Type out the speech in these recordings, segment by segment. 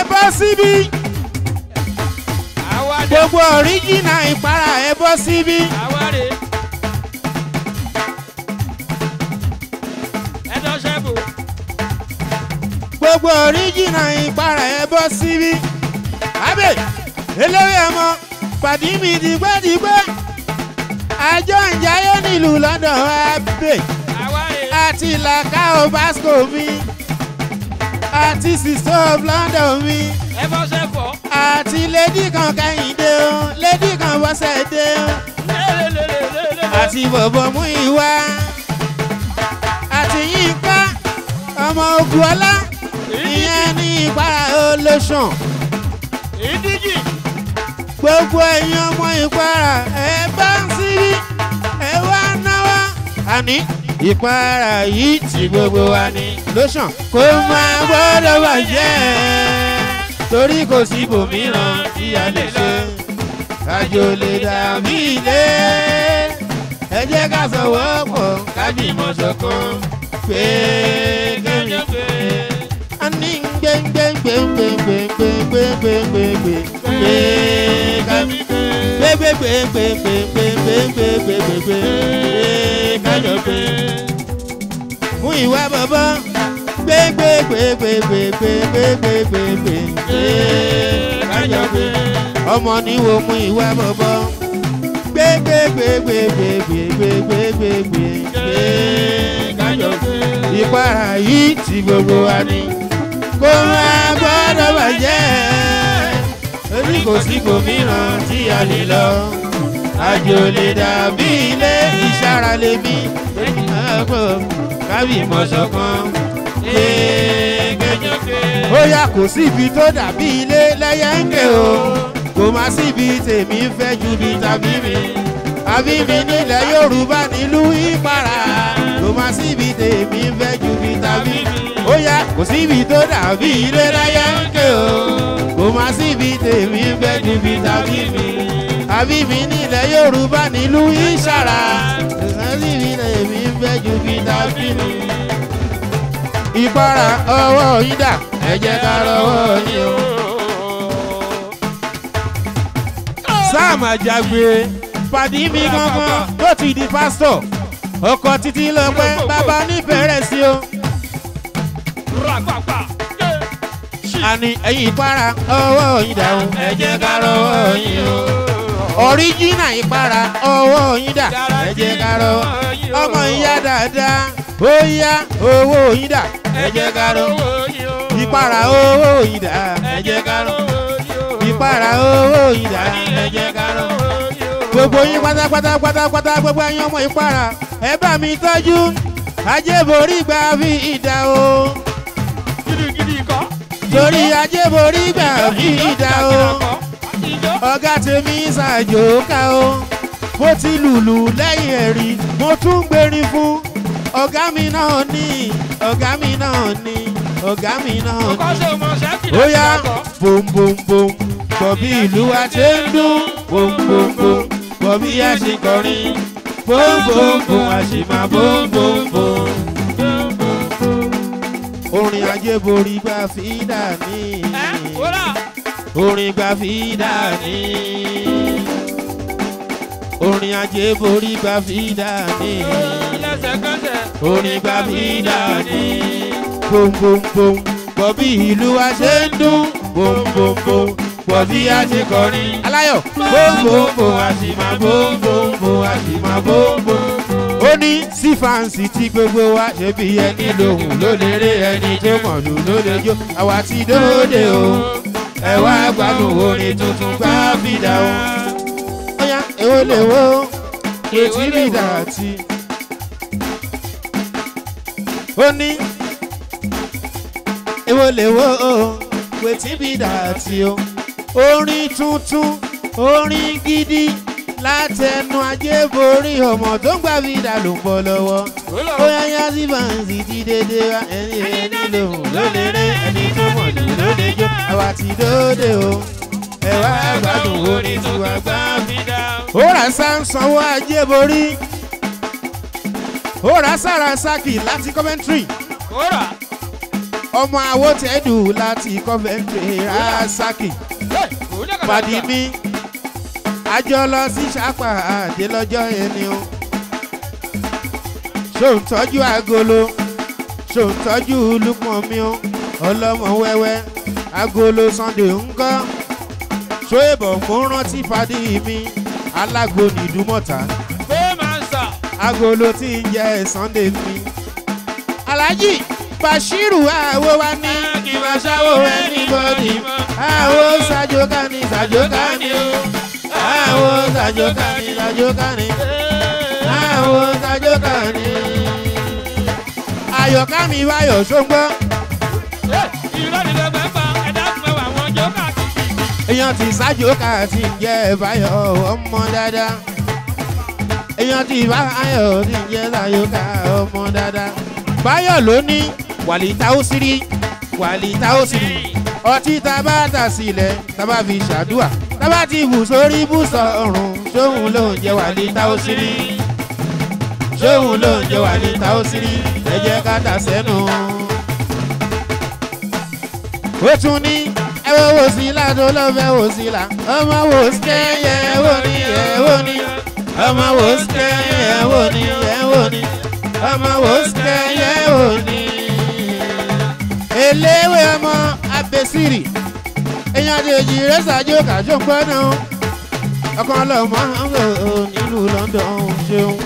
bọ́ síbí àwádé gbogbo ọ̀ríjìnà ìpara ẹ bọ́ síbí àwárè ẹ̀dọ́ ṣẹ́bù gbogbo ọ̀ríjìnà ìpara ẹ bọ́ síbí. abẹ eléwé ọmọ pàdé mi dìgbẹ́dìgbẹ́ àjọ ìjáyé nílùú london abẹ àwárè àti làkàó basco mi àti sister of london mi ẹ̀fọ́ ṣẹ́fọ́ àti lady kan kẹ́hìndé o lady kan bọ́sẹ̀ dé o lélelelelele àti bọ̀bọ̀ mú ìwá àti yínká ọmọ ogun ọlá ìyẹn ní ìpara olóṣàn ìdíjì gbogbo ẹ̀yin ọmọ ìpara ẹ bá ń sírí ẹ wá náwó àní ìpara yìí tí gbogbo wa ní lóṣàn kó máa gbọ́dọ̀ bàjẹ́ torí kò sí ibòmíràn tí a lè ṣe àjò lè dàbí ilé ẹ jẹ́ ká sọ̀wọ́ pọ̀ ká bímọ ṣọ̀kan pé kémi pé a ní gbẹngbẹngbẹngbẹngbẹngbẹngbẹngbẹngbẹngbẹ pé kámi gbẹgbẹgbẹngbẹngbẹngbẹngbẹngbẹngbẹ kájọ pé mú ìwà bọ̀bọ̀ gbẹgbẹgbẹgbẹgbẹgbẹgbẹgbẹgbẹ kájọ pé ọmọ níwo mú ìwà bọ̀bọ̀ gbẹgbẹgbẹgbẹgbẹgbẹgbẹgbẹ kájọ pé ìpara yìí ti gbogbo wa ni kó máa gbọ́dọ̀ bàjẹ́ orí kò sí gómìnà tí a lè lọ àjò lè dàbí ilé ìṣara lè bí ẹ̀kọ́ kábì mọ̀ṣọ̀kan kéèkéèké. ó yà kò síbi tó dàbí ilé lẹ́yẹ̀ǹkẹ́ o kò má síbi tèmi fẹ́ ju bí tàbí mi àbí mi nílẹ̀ yorùbá nílùú ìpara kò má síbi tèmi fẹ́ ju bí tàbí mi ó yá kò síbi tó dàbí ilé lẹ́yẹ̀ǹkẹ́ o kò má síbi tèmi fẹ́ ju bí tàbí mi àbí mi nílẹ̀ yorùbá nílùú ìṣàrà kò síbi tèmi fẹ́ ju bí tàbí mi ìpara ọwọ́ yín dà ẹ jẹ́ ká rọwọ́ yín o. sáàmù àjàgbé pàdé mi gangan tó ti di pásítọ̀ ọkọ̀ títí lọ́pẹ́ bàbá oníbẹ̀rẹ̀ sí o. ràgbàgbà àní ẹ̀yin ìpara ọwọ́ yín dà o ẹ jẹ́ ká rọwọ́ yín o. ọ̀ríjínà ìpara ọwọ́ yín dà ẹ jẹ́ ká rọwọ́ ọmọ ìyá dáadáa ó yá owó yín dà ẹ jẹ́ ká rọwọ́ ìpara owó yín dà ẹ jẹ́ ká rọwọ́ ìpara owó yín dà ẹ jẹ́ ká rọwọ́ gbogbo yín pátápátá pátápátá gbogbo ẹ̀yin ọmọ ìpara ẹ bá mi tọ́jú ajéborí gbà fi ìdá o gidigidi kọ́. torí ajéborí gbà fi ìdá o ọ̀gá tèmi ṣàjò ká o mo ti lùlù lẹ́yìn ẹ̀rí mo tún gbérin fún ọ̀gá mi náà ní ọ̀gá mi náà ní ọ̀gá mi náà ní kọ́sẹ̀ ọmọ ṣẹ́kì ó yá bòǹbòǹbòǹ bọ̀bí ìlú wa ṣe ń dún bòǹbòǹbòǹ bọ̀bí a ṣe kọrin bòǹbòǹbòǹ a ṣe máa bòǹbòǹbòǹ. orin ajé borí gbà fi dà ní ẹ́ wúrà orin gbà fi dà ní orin ajé borí gbà fi dà ní lẹ́sẹ̀kẹsẹ̀ orin gbà fi dà ní bòǹbòǹbòǹ bọ̀bí ìlú wa ṣe ń dún bòǹbòǹbòǹ bọ̀bí a ṣe kọrin. aláyọ̀ bòǹbòǹbòǹ a sì máa bòǹbòǹbòǹ a sì máa bòǹbòǹbòǹ. ó ní sí fáǹsì tí gbogbo wa ṣe bí ẹni lòun ló lè rí ẹni tó mọ̀ lù ló lè jó àwa ti dóde o ẹ wá gbádùn orin tuntun gbá fìdá o. ọ̀yá èwo lè wo etí fìdá àti. ó ní èwo lè wo wetin be that o. orin tuntun orin gidi látẹnu ajé borí ọmọ tó ń gbà fìdá ló ń bọ̀ lọ́wọ́. ó yá yá sí fàǹsì ti dédé wa ẹni ẹni lòun ló lè ré ẹni tó mọ̀ lù ló lè jó àwa ti dóde o. ẹ wá gbádùn orin tiwa gbá fìdá. ó rà sá ń sanwó ajé borí. ó rà sára sákì láti coventry wúrà ọmọ awótẹ́dù láti Coventry Rasaki pàdí mi àjọ lọ sí sápà àdé lọ́jọ́ ẹni o ṣòun tọ́jú agolo ṣòun tọ́jú lúpọ̀ mi o ọlọ́mọ wẹ́wẹ́ agolo Sunday ńkọ́ ṣóyèbọ̀ mo rántí pàdí mi alágbo nìdúmọ̀ta pé máa ń sà. agolo tí ń jẹ Sunday mi Alhaji Bashiru àwo wa ní kí máa ṣáwó anybody àwo ṣàjọká ní ṣàjọká ní o àwo ṣàjọká ní ṣàjọká ní àwo ṣàjọká ní. Ayọ̀ká mi wáyọ̀ ṣóńgbọ́ irọ́ ni lọ́gbẹ́ pa ẹ̀dá fún ẹwà wọn jọ káàkiri. èèyàn ti ṣàjọká ti ń jẹ́ báyọ̀ ọmọ dáadáa èèyàn ti báyọ̀ ti ń jẹ́ ṣàjọká ọmọ dáadáa báyọ̀ ló ní wàlítà ó sírí wàlítà ó sírí ọtí tá a bá tà sílẹ̀ tá a bá fi ṣàdúà tá a bá ti bù sórí bùsọ̀ ọ̀run ṣóhun ló ń jẹ́ wàlítà ó sírí ṣóhun ló ń jẹ́ wàlítà ó sírí ẹ jẹ́ ká tà sẹ́nu. ó tún ní ẹ wo wò sí la tó lọ fẹ́ wò sí la ọmọ wò sí kẹ́yẹ ẹ wò ní ẹ wò ní ọmọ wò sí kẹ́yẹ ẹ wò ní ẹ wò ní ọmọ wò sí kẹ́yẹ ẹ wò ní. eléwé ọmọ abẹ́sírì èèyàn àjèjì rẹ̀ ṣàjò kàjọ gbọ́nà ọkàn lọ́mọ nílùú London ṣeun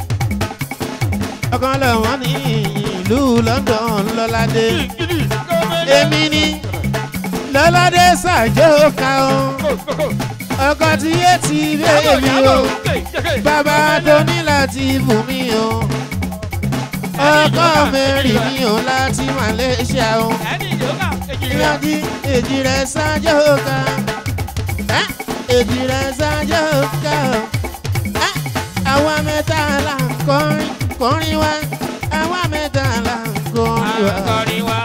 ọkàn lọ́mọ ní ìlú London lọ́ládé gidi gómìnà. èmi ni lọ́ládé ṣàjò ká o ọkọ tí yé ti bẹ́ẹ̀ mi o bàbá tó ní láti bù mí o ọkọ mẹ́rin mi o láti Malaysia o ẹni ìjọba èjì rẹ̀. ìyájí èjì rẹ̀ ṣàjò ká ẹ́, èjì rẹ̀ ṣàjò ká o ẹ́, àwa mẹ́ta là ń kọrin kọrin wa àwa mẹ́ta là ń kọrin wa. akọrin wa.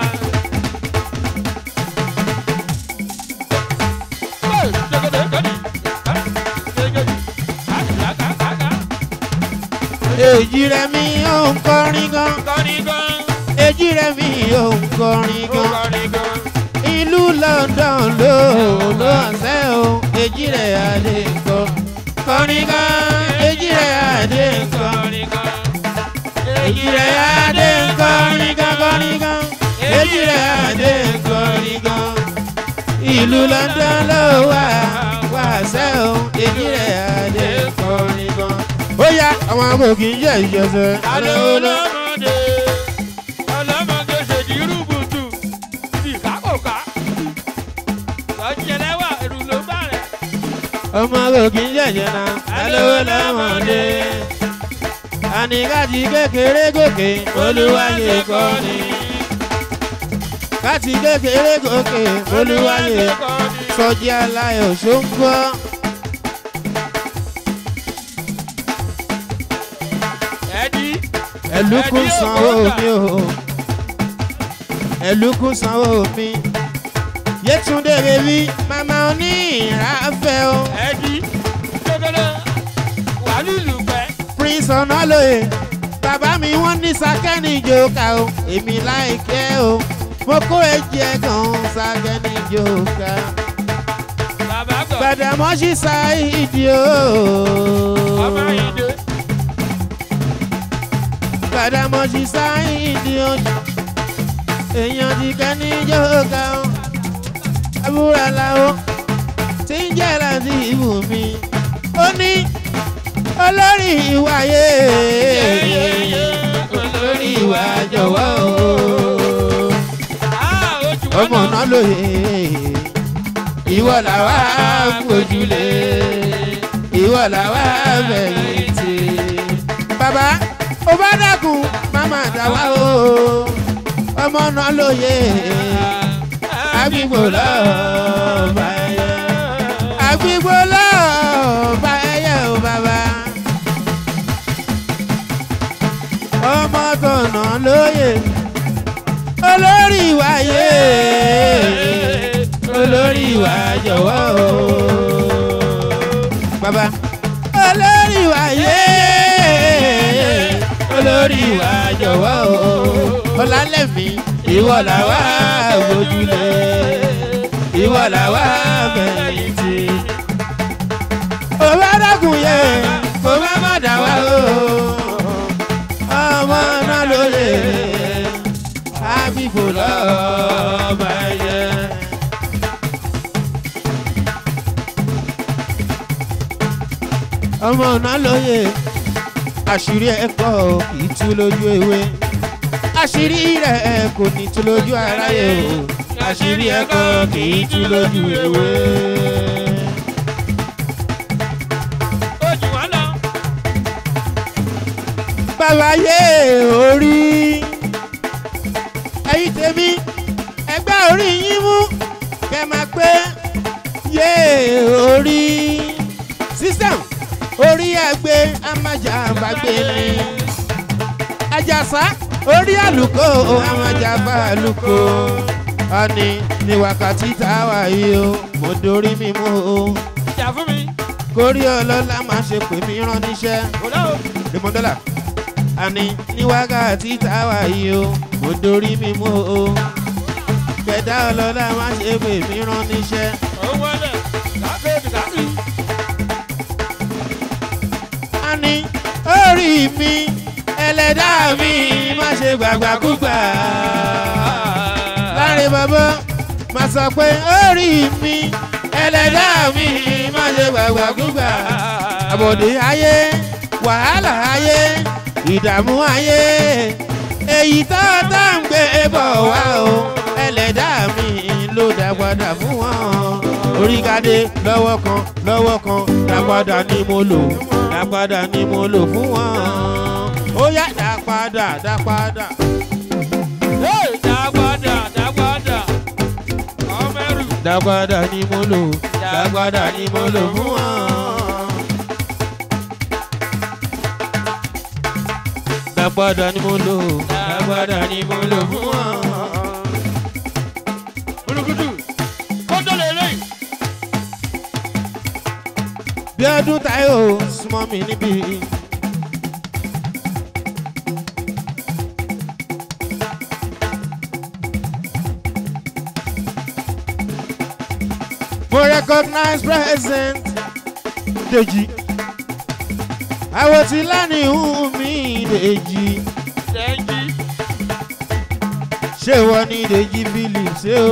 èjì rẹ̀ mi ò ń kọrin gan kọrin gan èjì rẹ̀ mi ò ń kọrin ó gan kọrin gan. ìlú London ló ló ọ̀sẹ̀ o èjì rẹ̀ adé kọ kọrin gan èjì rẹ̀ adé kọ kọrin gan. èjì rẹ̀ adé kọrin gan kọrin gan èjì rẹ̀ adé kọrin gan ìlú London ló wà wà ọ̀sẹ̀ o èjì rẹ̀ adé kọrin gan. ó yá àwọn amòkì ń jẹ́ ìjọsẹ̀ Alẹ́ olómọdé ọlọ́mọdé ṣèjì rúbùtù ìkákòká. Ọ̀jẹ̀lẹ́wà èrú ló bá rẹ̀. ọmọ amòkì ń jẹ́ ìjọsẹ̀ alówó lọ́mọdé. àníkàtí kékeré gòkè olúwayé kọ́ni. káti kékeré gòkè olúwayé sọjí aláyọ̀ ṣóńgbọ́. Ẹ̀dí ẹ̀lúkún sanwó mi o ẹ̀lúkún sanwó mi. yétúndé bèbí màmá oní ìráfẹ́ o. ẹ̀dí gbẹgbẹdẹ wà nílùú pẹ́. prince ọ̀nàlóye bàbá mi wọ́n ní sakẹ́ni jòkà o èmi láìkẹ́ o mo kó ẹ̀jẹ̀ gan sakẹ́ni jòkà Bàbá gbọ̀ gbàdàmọ́sí ṣáìdì o ọmọ ìdè. gbàdàmọ́sí ṣáìdì o èèyàn ti kẹ́ni jòkà o àbúrò làwọn tí ń jẹ́ láti ibù mi ó ní olórí ìwàyé olórí ìwà jọ̀wọ́ o ọmọ náà lóye ìwọ làwa gbójúlé ìwọ làwa fẹ̀yìntì. bàbá ó bá dákun màmá dáwà o ọmọ náà lóye àgbìgbò lọ́ọ́ bá ẹyẹ àgbìgbò lọ́ọ́ bá ẹyẹ o bàbá. ọmọ tọ̀nà lóye olórí ìwàyé olórí ìwà jọ̀wọ́ o. bàbá olórí ìwàyé olórí ìwà jọ̀wọ́ o. ọ̀làlẹ́mí ìwọ làwa gbójúlé ìwọ làwa fẹ̀yìntì. òwe dákun yẹ kó má má dà wá o ọmọ náà ló lè àbífò lọ́ọ́ yẹ. ọmọ náà lóye àṣírí ẹ̀kọ́ kì í tú lójú ewé àṣírí rẹ̀ kò ní tú lójú aráyé o àṣírí ẹ̀kọ́ kì í tú lójú ewé. ojú wa lọ. bàbá yé orí ẹ̀yin tèmi ẹgbẹ́ orí yín mú kẹ́ máa pé yé orí sísẹ̀m orí àgbẹ̀ amájàmbágbé ni àjàsá orí àlùkò amájàmbá àlùkò ọ̀nì ní wákàtí tá a wà yìí o mo dorí mi mú o ìjà fún mi. kórí ọlọ́lá máa ṣe pè mí rán níṣẹ́ òlà o. rìmọ́dọ́là àní ní wákàtí tá a wà yìí o mo dorí mi mú o kẹ̀dá ọlọ́lá máa ṣe pè mí rán níṣẹ́. òun wọlé. kàkó kàkí. àní orí mi ẹlẹ́dá mi má ṣe gbàgbàkúgbà. láre bàbá má sọ pé orí mi ẹlẹ́dá mi má ṣe gbàgbàkúgbà. àbòdì ayé wàhálà ayé ìdààmú ayé èyí tó tá ń gbé bọ̀ wá o ẹlẹ́dá mi ló dàgbàdà fún wọn oríkadé lọ́wọ́ kan lọ́wọ́ kan dàgbàdà ni mo lò dàgbàdà ni mo lò fún wọn ó yá dàgbàdà dàgbàdà. Hey, dàgbàdà dàgbàdà. ọmọ ẹrù. dàgbàdà ni mo lò dàgbàdà ni mo lò fún wọn. dàgbàdà ni mo lò dàgbàdà ni mo lò fún wọn. Gudugudu. kótó lè lè. bí ọdún táyò súnmọ́ mi níbí. mo recognize present Deji àwọn tí lánìí hùn mí Deji Dẹ́njí. ṣé wọ́n ní Deji Phillips ṣé o.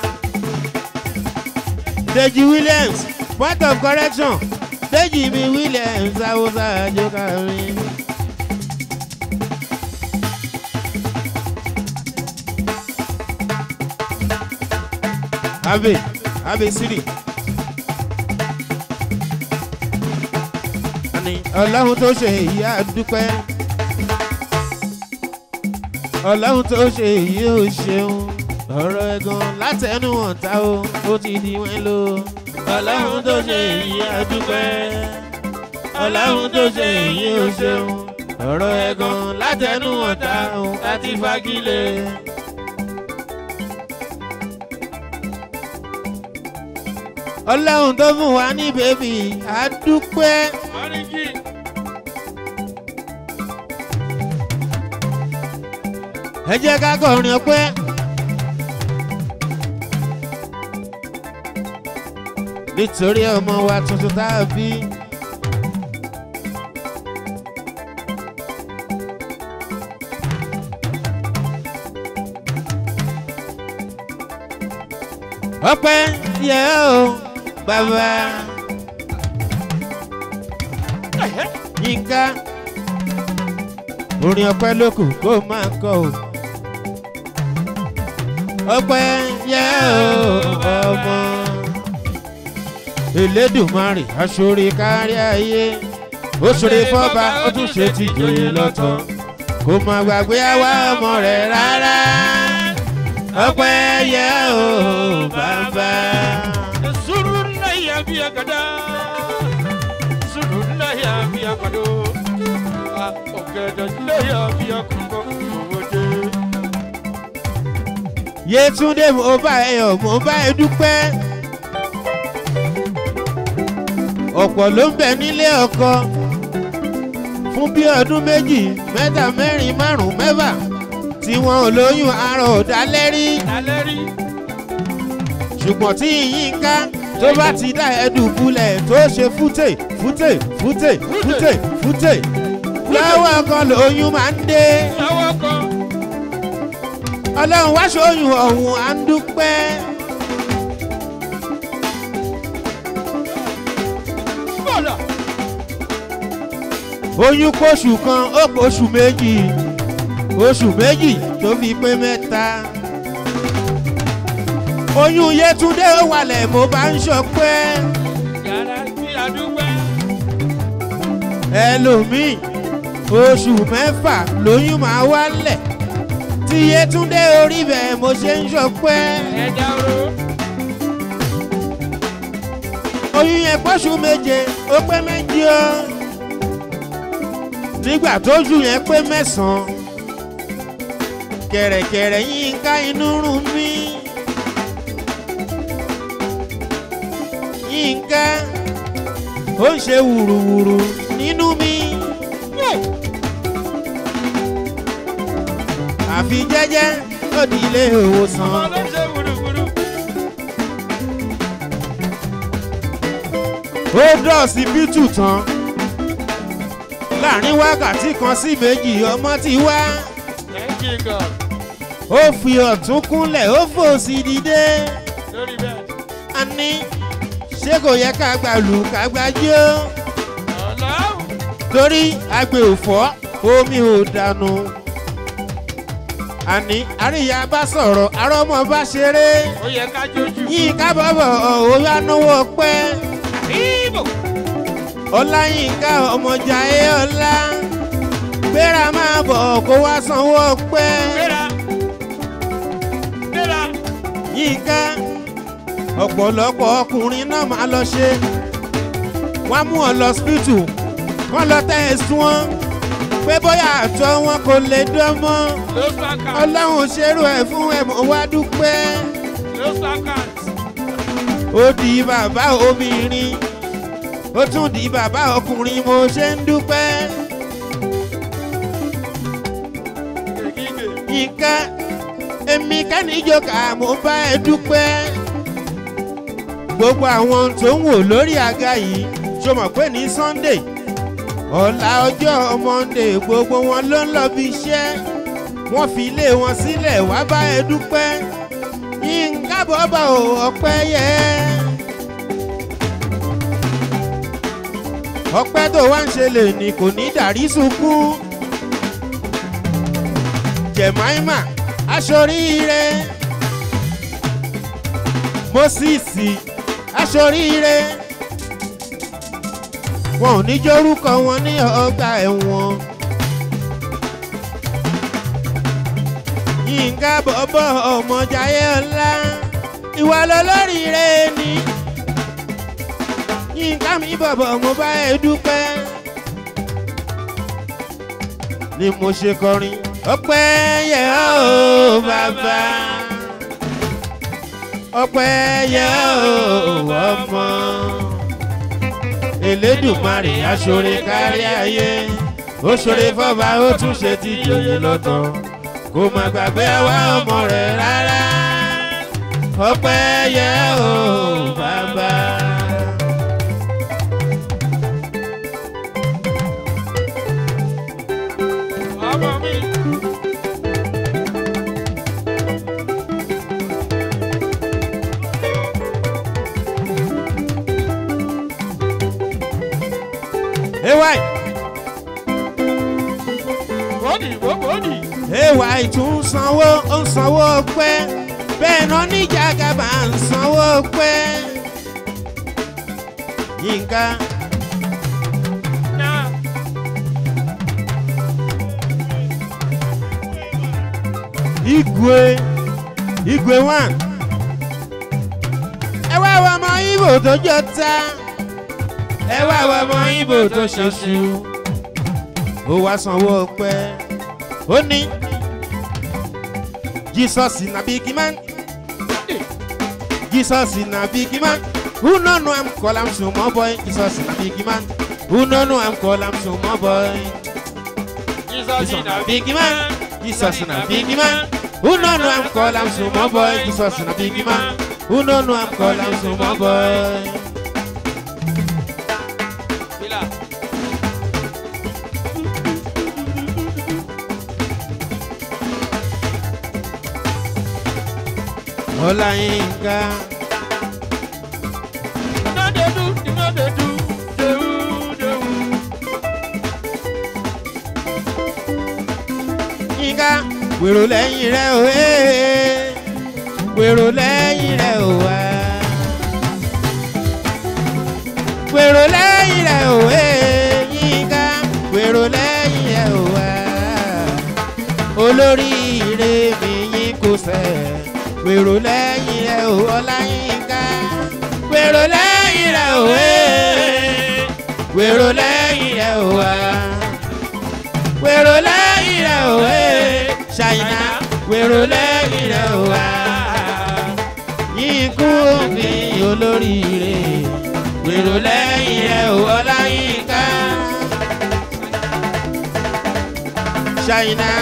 Deji Williams point of correction Deji mi Williams awusa ajokarin. Abe Abe Siri. Àní Ọlọ́run tó ṣe èyí á dúpẹ́. Ọlọ́run tó ṣe èyí ò ṣeun ọ̀rọ̀ ẹ̀gàn látẹnu ọ̀tá o ó ti di wọ́n lò. ọlọ́run tó ṣe èyí àdúpẹ́ ọlọ́run tó ṣe èyí ò ṣeun ọ̀rọ̀ ẹ̀gàn látẹnu ọ̀tá o láti fagilé. ọlọ́run tó fún wa ní bèbí àdúpẹ́. Mọ́ríkì. ẹ jẹ́ ká kọrin ọpẹ́. nítorí ọmọ wa tuntun tá a bí. ọpẹ́ yẹ o bàbá yínká orin ọpẹ́ ló kù kó máa kọ o ọpẹ́ yẹ o ọmọ elédùnmarè aṣọre kárí ayé ó ṣòre fọba ó tún ṣe ti jòyè lọ́tọ̀ kò má gbàgbé àwa ọmọ rẹ̀ rárá ọpẹ́ yẹ o bàbá. Suru na ya biya kada. Suru na ya biya kado. Ọ̀gẹ̀dẹ̀ na ya biya kọ̀kọ́ òwòde. Yétúndé mo bá ẹ yọ̀ mo bá ẹ dúpẹ́. ọ̀pọ̀ ló ń bẹ nílé ọkọ fún bí ọdún méjì mẹ́ta mẹ́rin márùn-ún mẹ́fà tí wọn ò lóyún aràn ò dálẹ́rí lálẹ́ rí. ṣùgbọ́n tí yínká tó bá ti dá ẹdùnkúlẹ̀ tó ṣe fútè fútè fútè fútè fútè lọ́wọ́ kan lóyún máa ń dé lọ́wọ́ kan. ọlọ́run wá ṣóyún ọ̀hún à ń dúpẹ́. bọ́lá. oyún kóṣù kan ó kóṣù méjì oṣù méjì tó fi pé mẹ́ta. oyún yẹtúndé ó wálẹ̀ mo bá ń ṣọpẹ́ yàrá tí a dúpẹ́. ẹlòmíì oṣù mẹ́fà lóyún máa wálẹ̀ tí yẹtúndé orí bẹ́ẹ̀ mo ṣe ń ṣọpẹ́ ẹja ro. oyún yẹn pọ́ṣù méje ó pé méjì ó nígbà tójú yẹn pé mẹ́sàn-án kẹ̀rẹ̀kẹ̀rẹ̀ yín ká inú rún mí yínká ó ń ṣe wùrùwùrù nínú mi àfi jẹ́jẹ́ ó di ilé ìwòsàn. ọmọ ló ṣe wúrúwúrú. ó dọ̀sí bítù tán láàrin wákàtí kan sí méjì ọmọ ti wá thank you god. ó fi ọ̀tún kúnlẹ̀ ó fòsì dìde lórí bẹ́ẹ̀. a ní ṣé kò yẹ ká gbà lù ká gbà jó ọlọ́run. torí agbe ò fọ́ omi ò dànù àní àríyá bá sọ̀rọ̀ arọ́mọ bá ṣeré ó yẹ ká jójú. yín ká bọ̀bọ̀ òun yá náwó pẹ́. ibo. ọláyínká ọmọjà ẹ ọlá gbéra máa bọ̀ kó wá sanwó pẹ́ gbéra. gbéra. yínká ọ̀pọ̀lọpọ̀ ọkùnrin náà máa lọ ṣe wọ́n mú ọ lọ spítù wọ́n lọ tẹ́ ẹ sún wọn pé bóyá àtọ́ wọn kò lè dán mọ́ ló sàkà. ọlọ́run ṣerú ẹ̀ fún ẹ̀ mọ́ wá dúpẹ́ ló sàkà. ó di bàbá obìnrin ó tún di bàbá ọkùnrin mo ṣe ń dúpẹ́. gègé. yínká èmi kánìjọkà mo bá ẹ dúpẹ́ gbogbo àwọn tó ń wò lórí àga yìí ṣó mọ̀ pé ní sunday ọ̀la ọjọ́ monday gbogbo wọn ló ń lọ bí iṣẹ́ wọ́n fi ilé wọn sílẹ̀ wá bá ẹ dúpẹ́ yínká bọ́bá ò ọpẹ́ yẹ ọpẹ́ tó wá ń ṣe lè ní kò ní dàrí sunkún jẹ̀máìmà aṣoríire mọ́síìsì aṣoríire wọn ò ní jórúkọ wọn ní ọgbà ẹ̀wọ̀n yínká bọ́bọ́ ọmọjayé ọlá ìwà lọlọ́rìíre ni yínká mi bọ̀bọ̀ mo bá ẹ dúpẹ́ ni mo ṣe kọrin ọpẹ́ yẹ ọ́ bàbá ọpẹ́ yẹ ọ́ ọmọ elédùmarè aṣọre kárí ayé ó ṣọre fọba ó tún ṣe ti yòyè lọ́tọ̀ kò má gbàgbé àwa ọmọ rẹ̀ rárá ọpẹ́ yẹ ọ́ bàbá. ọmọ mi. ewai bọ́dì bó bọ́dì. ewai tún ń sanwó ó ń sanwó pẹ́ bẹ́ẹ̀ náà níjà gàbà ń sanwó pẹ́ yínká náà. igwe igwe one ẹ wá wọ ọmọ ibo tó jọ ta ẹ wá wọ ọmọ ibo tó ṣoṣù ó wá sanwó pẹ́ ó ní jesus na big man jesus na big man who no know am call am small boy jesus na big man who no know am call am small boy. Jesus Jesus na na big man. Jesus na big man. Who no know I'm call am small boy. Jesus na big man. Who no know I'm call am small boy. Fila. Ọláyínká. No dey do, you no dey do, dewu, dewu. Yínká wèrò lẹ́yìn rẹ̀ o ee wèrò lẹ́yìn rẹ̀ o wá. Wèrò lẹ́yìn rẹ̀ o ee Yínká wèrò lẹ́yìn rẹ̀ o wá. Olórí ire mi yín kò sẹ̀ wèrò lẹ́yìn rẹ̀ o Ọláyínká. Wèrò lẹ́yìn rẹ̀ o ee wèrò lẹ́yìn rẹ̀ o wá wèrò lẹ́yìn rẹ̀ ò ẹ́ ṣàyìnà wèrò lẹ́yìn rẹ̀ ò wá. Yínkú òbí olóríire wèrò lẹ́yìn rẹ̀ ò Ọláyínká. Ṣàyìnà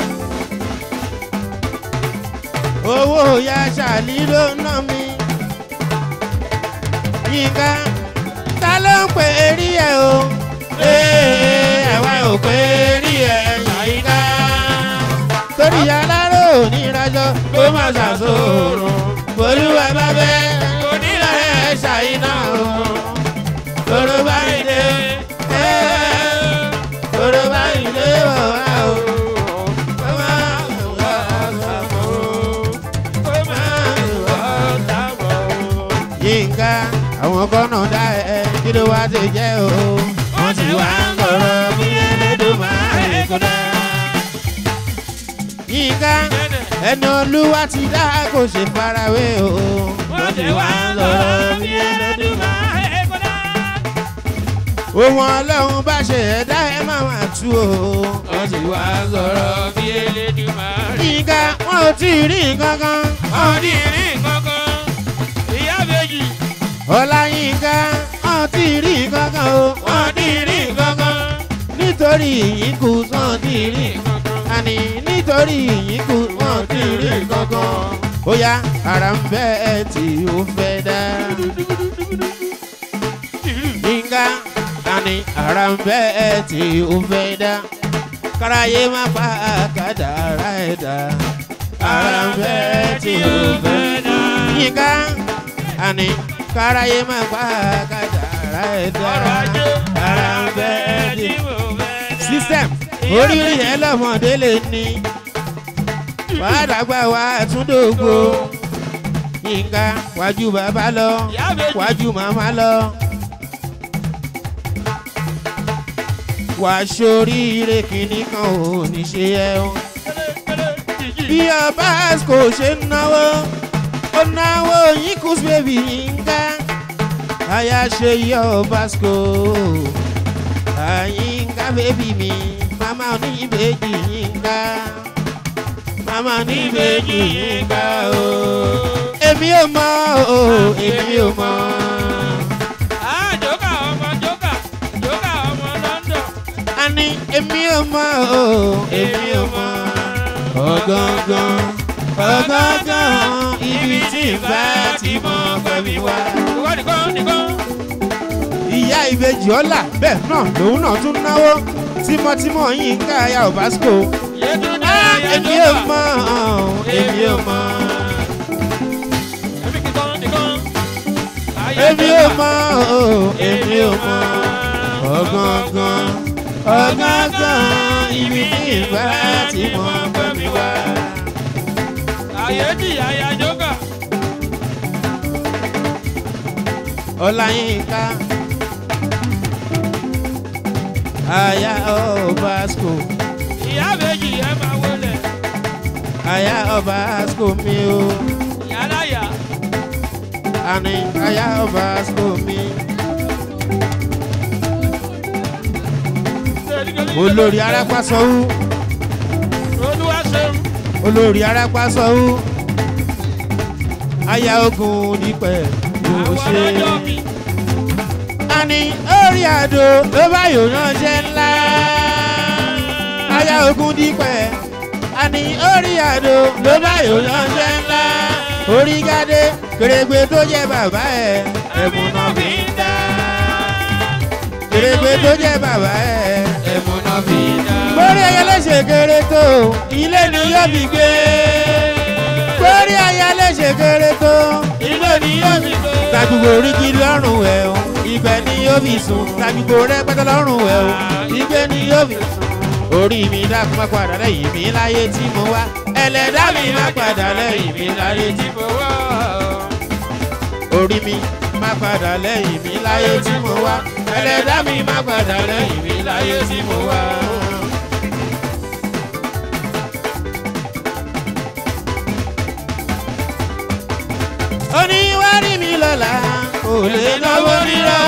owó ya ṣàlí ló ná mi. Yínká ta ló ń pè é rí ẹ o? Ee, àwa ò pè é rí ẹ Yínká. Torí aláró ní ìrajọ kó má ṣàṣòro. Olúwa bá bẹ́ onílà ẹ̀ ṣàyínà o. Toro báyìí dé, ẹ́ toro báyìí dé wọ̀ wá o. Kó má wá sàmó, kó má wá sàmó. Yínká, àwọn kọ́nà dá ẹ kí ló wá ti jẹ́ o. Wọ́n ti wá ń sọ̀rọ̀ bí Elédùmarè kò dá. Yínká, ẹni olúwa ti dá kò ṣe farawé o. Wọ́n ti wá ń sọ̀rọ̀ bí Elédùmarè kò dá. Ohun ọlọ́run bá ṣe ẹ̀dá ẹ máa wà tú o. Wọ́n ti wá ń sọ̀rọ̀ bí Elédùmarè. Yínká, wọn ò tí ì rí nǹkan kan. Wọ́n ní ìrìn kankan. Ìyá méjì. Ọláyínká, wọn ò tí ì rí nǹkan kan o. Wọn ò tí ì rí nǹkan kan. Nítorí ìyínkù wọn ò tí ì rí nǹkan kan. Àní nítorí ìyínkù wọn ò tí ì rí nǹkan kan. Ó yá, ara ń bẹ́ ẹ tí ó fẹ́ dá. Yínká, àní ara ń bẹ́ ẹ tí ó fẹ́ dá. Káráyé má pa kádàrá ẹ̀ dá. Ara ń bẹ́ ẹ tí ó fẹ́ dá. Yínká, àní káráyé má pa kádàrá ẹ̀ dá. Ọrọ̀ ajé. Ara ń bẹ́ ẹ tí tí mo fẹ́ dá. system oríire ẹ lọmọdé lè ní wàdàgbà wa túndògbò yínká wájú bàbá lọ Ìyá méjì. wájú màmá lọ wà sóríire kìíní kan ò ní ṣe ẹ o bí ọba kò ṣe ń náwó ó náwó yín kú bébì yínká àyà ṣe yọ ọba kò àyínká bébì mi màmá oníbejì yínká màmá oníbejì yínká o èmi ò mọ o èmi ò mọ Ah, Jókà ọmọ Jókà. Jókà ọmọ London. àní èmi ò mọ o èmi ò mọ ọgángan ọgángan ibi tí n bá ti mọ pẹ̀mí wá. Ìwọ nìkan nìkan. ìyá ìbejì ọlà bẹ́ẹ̀ náà lòun náà tún náwó tímọ́tímọ́ yínká ayá òbásíkò. Yétúndé Ah, èmi ò Yétúndé. mọ èmi ò mọ Èmi nìkan nìkan. èmi ò mọ èmi ò mọ ọgángan ọgángan ibi tí ìbá ti mọ pẹ̀mí wá. Ayé di àyà Jókà. ọláyínká aya ọbaṣkò Ìyá méjì ẹ máa wọlé. aya ọbaṣkò mi o Ìyá láyà. àní aya ọbaṣkò mi olórí arápásọwú Olúwa ṣeun. olórí arápásọwú aya ogun nípẹ yóò Àwọn ṣe ọlọ́jọ́ mi. àní orí àdó ló bá yòó ránṣẹ́ ńlá aya ogun dípẹ́ àní orí àdó ló bá yóò ránṣẹ́ ńlá orí gádé kèrègbè tó jẹ́ bàbá ẹ̀ ẹ̀mú náà fi ń dá kèrègbè tó jẹ́ bàbá ẹ̀ ẹ̀mú náà fi ń dá. Kórí ayáléṣe kéré tó ilé ni yóò fi gbé. Kórí ayáléṣe kéré tó ilé ni yóò fi gbé. Tàgbùgbò oríkì lọ́rùn ẹ̀ o, ibẹ̀ ni yóò fi sùn. Tàgbùgbò rẹpẹtẹ lọ́rùn ẹ̀ o, ibẹ̀ ni yóò fi sùn. Orí mi dákun má padà lẹ́yìn mi láyé tí mo wá. Ẹlẹ́dá mi má padà lẹ́yìn mi láyé tí mo wá. Orí mi má padà lẹ́yìn mi láyé tí mo wá. Ẹlẹ́dá mi má padà lẹ́yìn mi láyé tí mo wá. oníwárí mi lọ́la kò lè náwó rírọ́.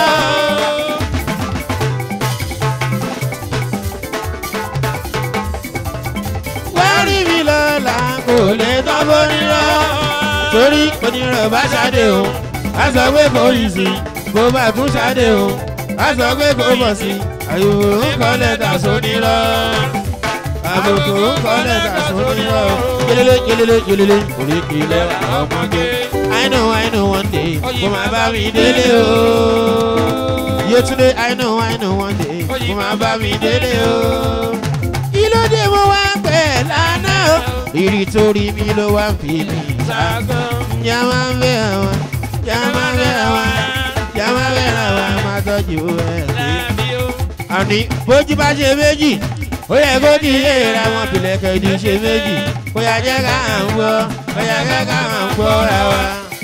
wárí mi lọ́la kò lè náwó rírọ́. torí onírọ̀ bá ṣáde o a sọ pé kò yí sí kó bá tún ṣáde o a sọ pé kò bọ̀ sí àyùwò ń kọ́ lẹ́tà sónírọ́ àbùkù ń kọ́ lẹ́tà sónírọ́ yelele yelele yelele oríkì lẹ́wà ọmọge. I know, I know one day, kò máa bá mi délé o. Yétúndé, I know, I know one day, kò máa bá mi délé o. Kí ló dé mo wá pẹ̀ lánàá o? Ìrì torí mi ló wá fi mi ṣàgọ́. Yá máa ń bẹ̀ àwọn, yá máa ń bẹ̀ àwọn, yá máa ń bẹ̀ àwọn, máa tọ́jú ẹ̀ sí. Àní bójú bá ṣe méjì, ó yẹ kó di ìlera wọn bìlẹ̀kẹ̀ ìdí ṣe méjì. Bóyá jẹ́ ká à ń gbọ́, bóyá jẹ́ ká à ń gbọ́ ra wa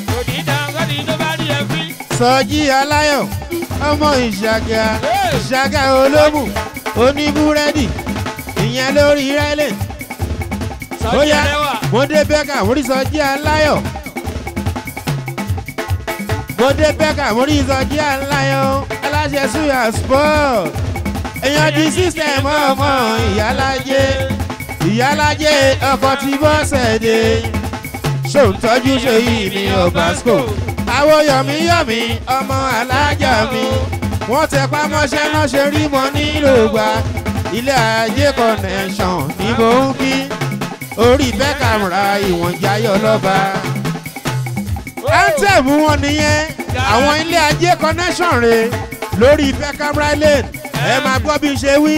sọjí aláyọ̀ ọmọ ìṣàgà ìṣàgà olómù oníbúrẹ́dì ìyẹn lórí rẹ́lẹ̀ bóyá mọ́dé bẹ́kà mórí sọjí aláyọ̀ mọ́dé bẹ́kà mórí sọjí aláyọ̀ aláṣẹ suya sport èèyàn di sísẹ̀mù ọmọ ìyálájé ìyálájé ọkọ̀ tí bọ́sẹ̀ dé ṣòǹtọ́jú ṣe yìí ní ọ̀básíkò àwọn yọ̀míyọ̀mí ọmọ alájà mi wọ́n tẹ pámọ́ṣẹ́ náà ṣe rí mọ́ nílò gba ilé ajé connection ní mò ń kí orí bẹ́kàmùrà ìwọ̀n jayọ̀ lọ́ba. anthem wọn nìyẹn àwọn ilé ajé connection rè lórí bẹ́kàmùrà lane ẹ máa gbọ́ bí ṣe wí.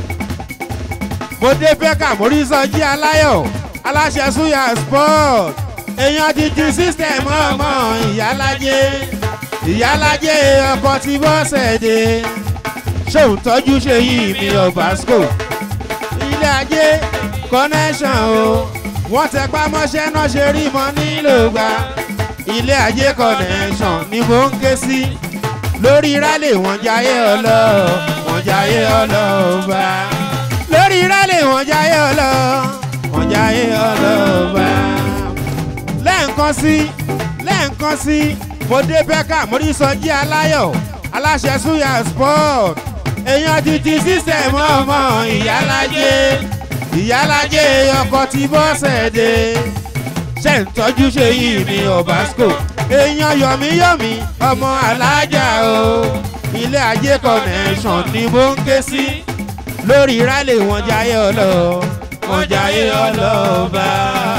mo dé bẹ́kàm orísọjí aláyọ̀ aláṣẹ suya sport èèyàn ti ju system ọmọ ìyálájé ìyálájé ọkọ tí bọ́sẹ̀ dé ṣòun tọ́jú ṣe yìí mi ọ̀básco ilé ajé connection o wọ́n tẹ pámọ́ṣẹ́ náà ṣe rí mọ́ nílò gba ilé ajé connection ni mò ń ké sí lórí rálẹ̀ wọ́n jayé ọlọ́ wọ́n jayé ọlọ́ bá lórí rálẹ̀ wọ́n jayé ọlọ́ wọ́n jayé ọlọ́ bá lẹ́ẹ̀kan sí lẹ́ẹ̀kan sí mo dé bẹ́kà mo rí sọjí aláyọ̀ aláṣẹ suya sport èèyàn ti ti sísẹ̀mù ọmọ ìyálájé ìyálájé ọkọ̀ tí bọ́sẹ̀ dé ṣe ń tọ́jú ṣe yìí ní ọ̀básco èèyàn yọ̀míyọ̀mí ọmọ alájà o ilé ajé connection ni mo ń ké sí lórí rálẹ̀ wọn jayé ọlọ́ wọn jayé ọlọ́ba.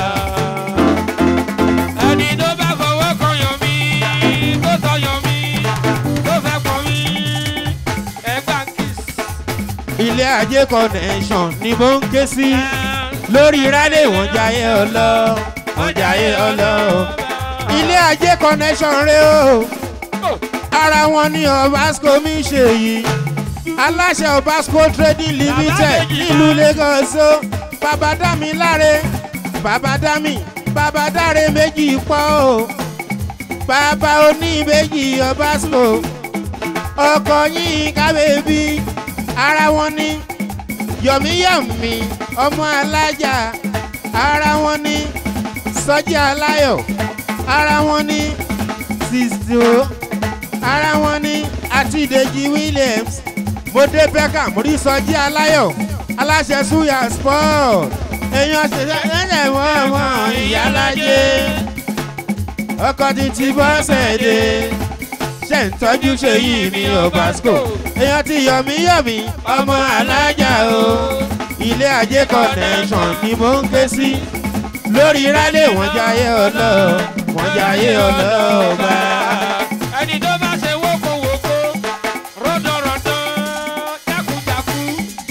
ẹni tó bá fọwọ́ kan yàn mí tó sọ yàn mí tó fẹ́ pọ̀ mí ẹgbà kiss. ilé ajé connection ni mo ń ké sí lórí rálẹ̀ wọn jayé ọlọ́ wọn jayé ọlọ́ ilé ajé connection rẹ o ara wọn ni obasco mi ṣe yìí aláṣẹ obasco trading limited nílùú lagos o bàbá dá mi láre bàbá dá mi bàbá dáre méjì pọ̀ o bàbá oníbejì obasco ọkọ yín kábẹ́bí ara wọn ni yọ̀míyọ̀mí ọmọ alájà ara wọn ni sọjí aláyọ̀ ara wọn ni sisto ara wọn ni àti ìdèjì williams mọdé beckham rí sọjí aláyọ̀ aláṣẹ suya sport èèyàn ṣẹṣẹ lẹ́lẹ̀ wọ́n ọmọ ìyálájé ọkọ̀ ti ti bọ́sẹ̀ dé ṣe ń tọ́jú ṣe yìí ní obasco èèyàn ti yọ̀mí yọ̀mí ọmọ alájà o ilé ajé connection ni mò ń ké sí lórí rálẹ̀ wọ́n jayé ọlọ́ wọ́n jayé ọlọ́ọ̀bá. ẹni tó bá ṣe wókòwòkò rọ́dọ̀rọ̀dọ̀ jákujàku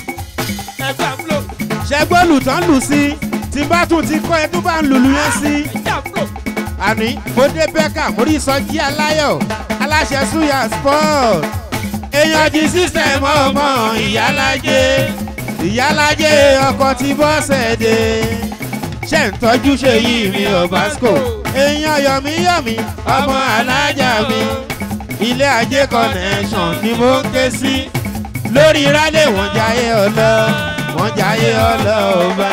ẹgbẹ́ àbúlò ṣẹgbọ́n lù tán lù sí tí bá tún ti kọ́ ẹ tó bá ń lùlù yẹn sí. ẹgbẹ́ àbúlò àní mo dé bẹ́ẹ̀kà mórí sọjí aláyọ̀ aláṣẹ suya sport èèyàn di system ọmọ ìyálájé ìyálájé ọkọ̀ tí bọ́sẹ̀ dé ṣe ń tọ́jú ṣe yìí mi ò basco èèyàn yọ̀míyọ̀mí ọmọ alájà mi ilé ajé connection ni mo ń ké sí lórí rálẹ̀ wọ́n jayé ọlọ́ wọ́n jayé ọlọ́ ọba.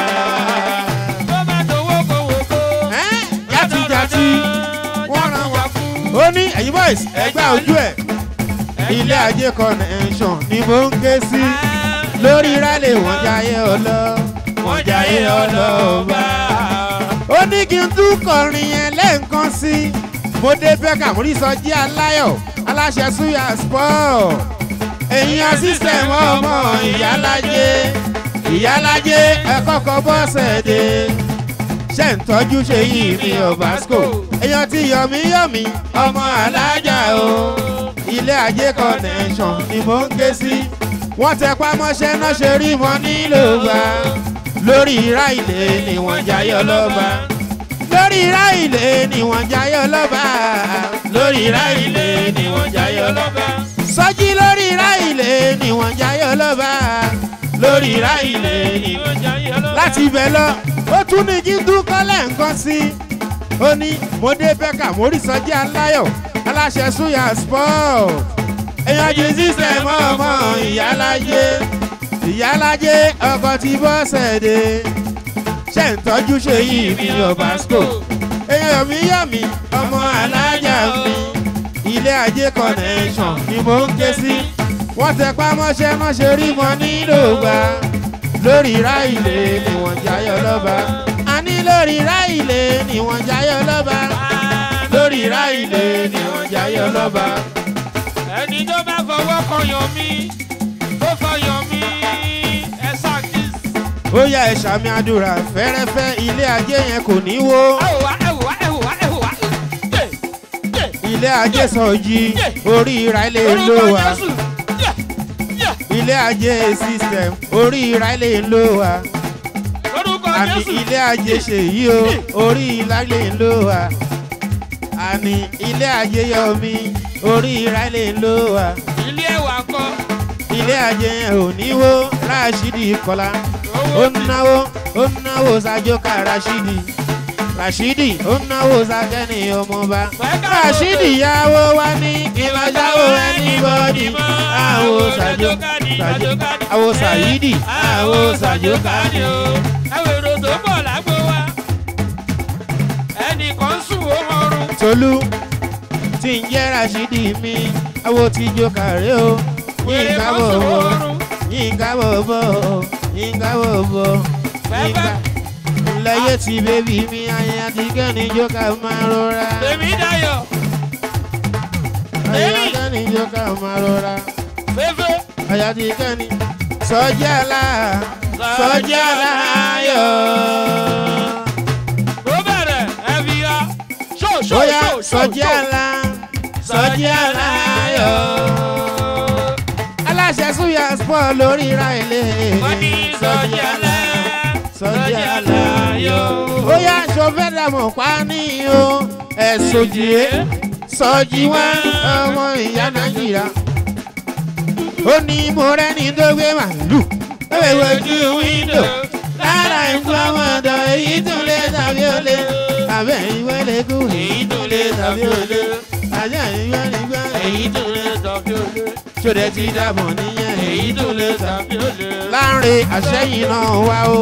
tó bá tó wókòwòkò Ẹ́, játijàti wọ́n ràn wá fún. ó ní ẹ̀yin boys ẹgbẹ́ ojú ẹ̀ ilé ajé connection ni mo ń ké sí lórí rálẹ̀ wọ́n jayé ọlọ́ wọ́n jayé ọlọ́ ọba. ó ní kí n tún kọrin yẹn lẹ́ẹ̀kan sí i mo dé bẹ́ẹ̀kà mo rí sọjí aláyọ̀ aláṣẹ suya sport èèyàn system ọmọ ìyálájé ìyálájé ẹ̀kọ́kọ́ bọ́sẹ̀ dé ṣe ń tọ́jú ṣe yìí mi ò basco èèyàn ti yọ̀mí yọ̀mí ọmọ alájà o ilé ajé connection ni mò ń ké sí wọ́n tẹ pamọ́ṣẹ́ náà ṣe rí wọn nílò gbà lórí ìrá ilé ni wọ́n jayé ọlọ́ba lórí ìrá ilé ni wọ́n jayé ọlọ́ba lórí ìrá ilé ni wọ́n jayé ọlọ́ba sọ́jí lórí ìrá ilé ni wọ́n jayé ọlọ́ba lórí ìrá ilé ni wọ́n láti ibẹ̀ lọ ó tún ní kí dúkọ́ lẹ́ǹkan sí i ó ní mo dé bẹ́kà mo rí sọjí aláyọ̀ aláṣẹ suya sport èèyàn jù sísẹ̀mù ọmọ ìyálájé ìyálájé ọkọ̀ tí bọ́sẹ̀ dé ṣe ń tọ́jú ṣe yìí mi ò basco èèyàn mi yọ̀ mí ọmọ alájà mi ilé ajé connection ni mo ń ké sí wọ́n tẹ pámọ́ṣẹ́ mọ́ṣẹ́ rí wọn nílò gbà lórí ráìlè ni wọ́n jayọ̀ lọ́ba a ní lórí ráìlè ni wọ́n jayọ̀ lọ́ba lórí ráìlè ni wọ́n jayọ̀ lọ́ba. ẹni tó bá fọwọ́ kọyàn mi tó fọyàn mi ẹ ṣàkíyèsí. ó yá ẹ ṣàmì àdúrà fẹ́rẹ́fẹ́ ilé ajé yẹn kò ní wó ẹ wò wá ẹ wò wá ẹ wò wá ẹ wò wá. Yé, yé, ilé ajé sọjí orí ráìlè ló orúkọ wà Jésù. Yé, yé, ilé ajé system orí ráìlè ló wà orúkọ àní Jésù. ilé ajé ṣèyí o orí ráìlè ló wà àní ilé ajé yọmí orí ráìlè ló wà. ilé ẹwà kọ. ilé ajé yẹn ò ní wó ráṣídì kọlá ó owó ń náwó ó ń náwó sájókà ráṣídì ráṣídì ó ń náwó sákẹ́ni ọmọba ráṣídì yàwó wá ní ìbájáwó ẹni bọ́dì àwò sájókà àwò sàyídì àwò sájókà ni o. ẹ wò èrò tó bọ̀ lágbo wa. ẹnìkan sùn ó mọrun. tolú tí ń jẹ́ ráṣídì mi àwò tí jókà rẹ o yínká kan sùn ó bọ̀bọ̀ mọrun. yínká bọ̀bọ̀ yínká bọ̀bọ̀ yínká. lẹ́yẹ tí bébí mi ayé àti kẹ́ni jókà máa rọra. tèmi dayọ̀ ayé Baby. kẹ́ni jókà máa rọra. fẹ́fẹ́. ayé àti kẹ́ni sọ́jà la sọ́jà la yọ. ó bẹ̀rẹ̀ ẹ fi ya. ṣó ṣó bóyá ṣó ṣó sọ́jà ṣó. la sọ́jà la yọ. aláṣẹ súyà sport lórí ra ilé. wọ́n ní sọ́jà lá sọ́jà la yọ. bóyá sọfẹ́ dàmọ̀ pa ní o ẹ̀sùn jìé sọ́jí wá ọmọ ìyá nàìjíríà. ó ní mo rẹ́ni tó gbé màlúù ó lè wojú wíńdò lára ìfọwọ́dọ̀ èyí tún lé tàbí ó lé àbẹ̀ ìwé lè kú èyí tún lé tàbí ó lé àjẹ́ ìwé lè gbá èyí tún lé tàbí olè. ṣòdẹ ti dàbọ̀ níyẹn èyí tún lé tàbí tàbí olè. láàrin àṣẹyìn náà wá o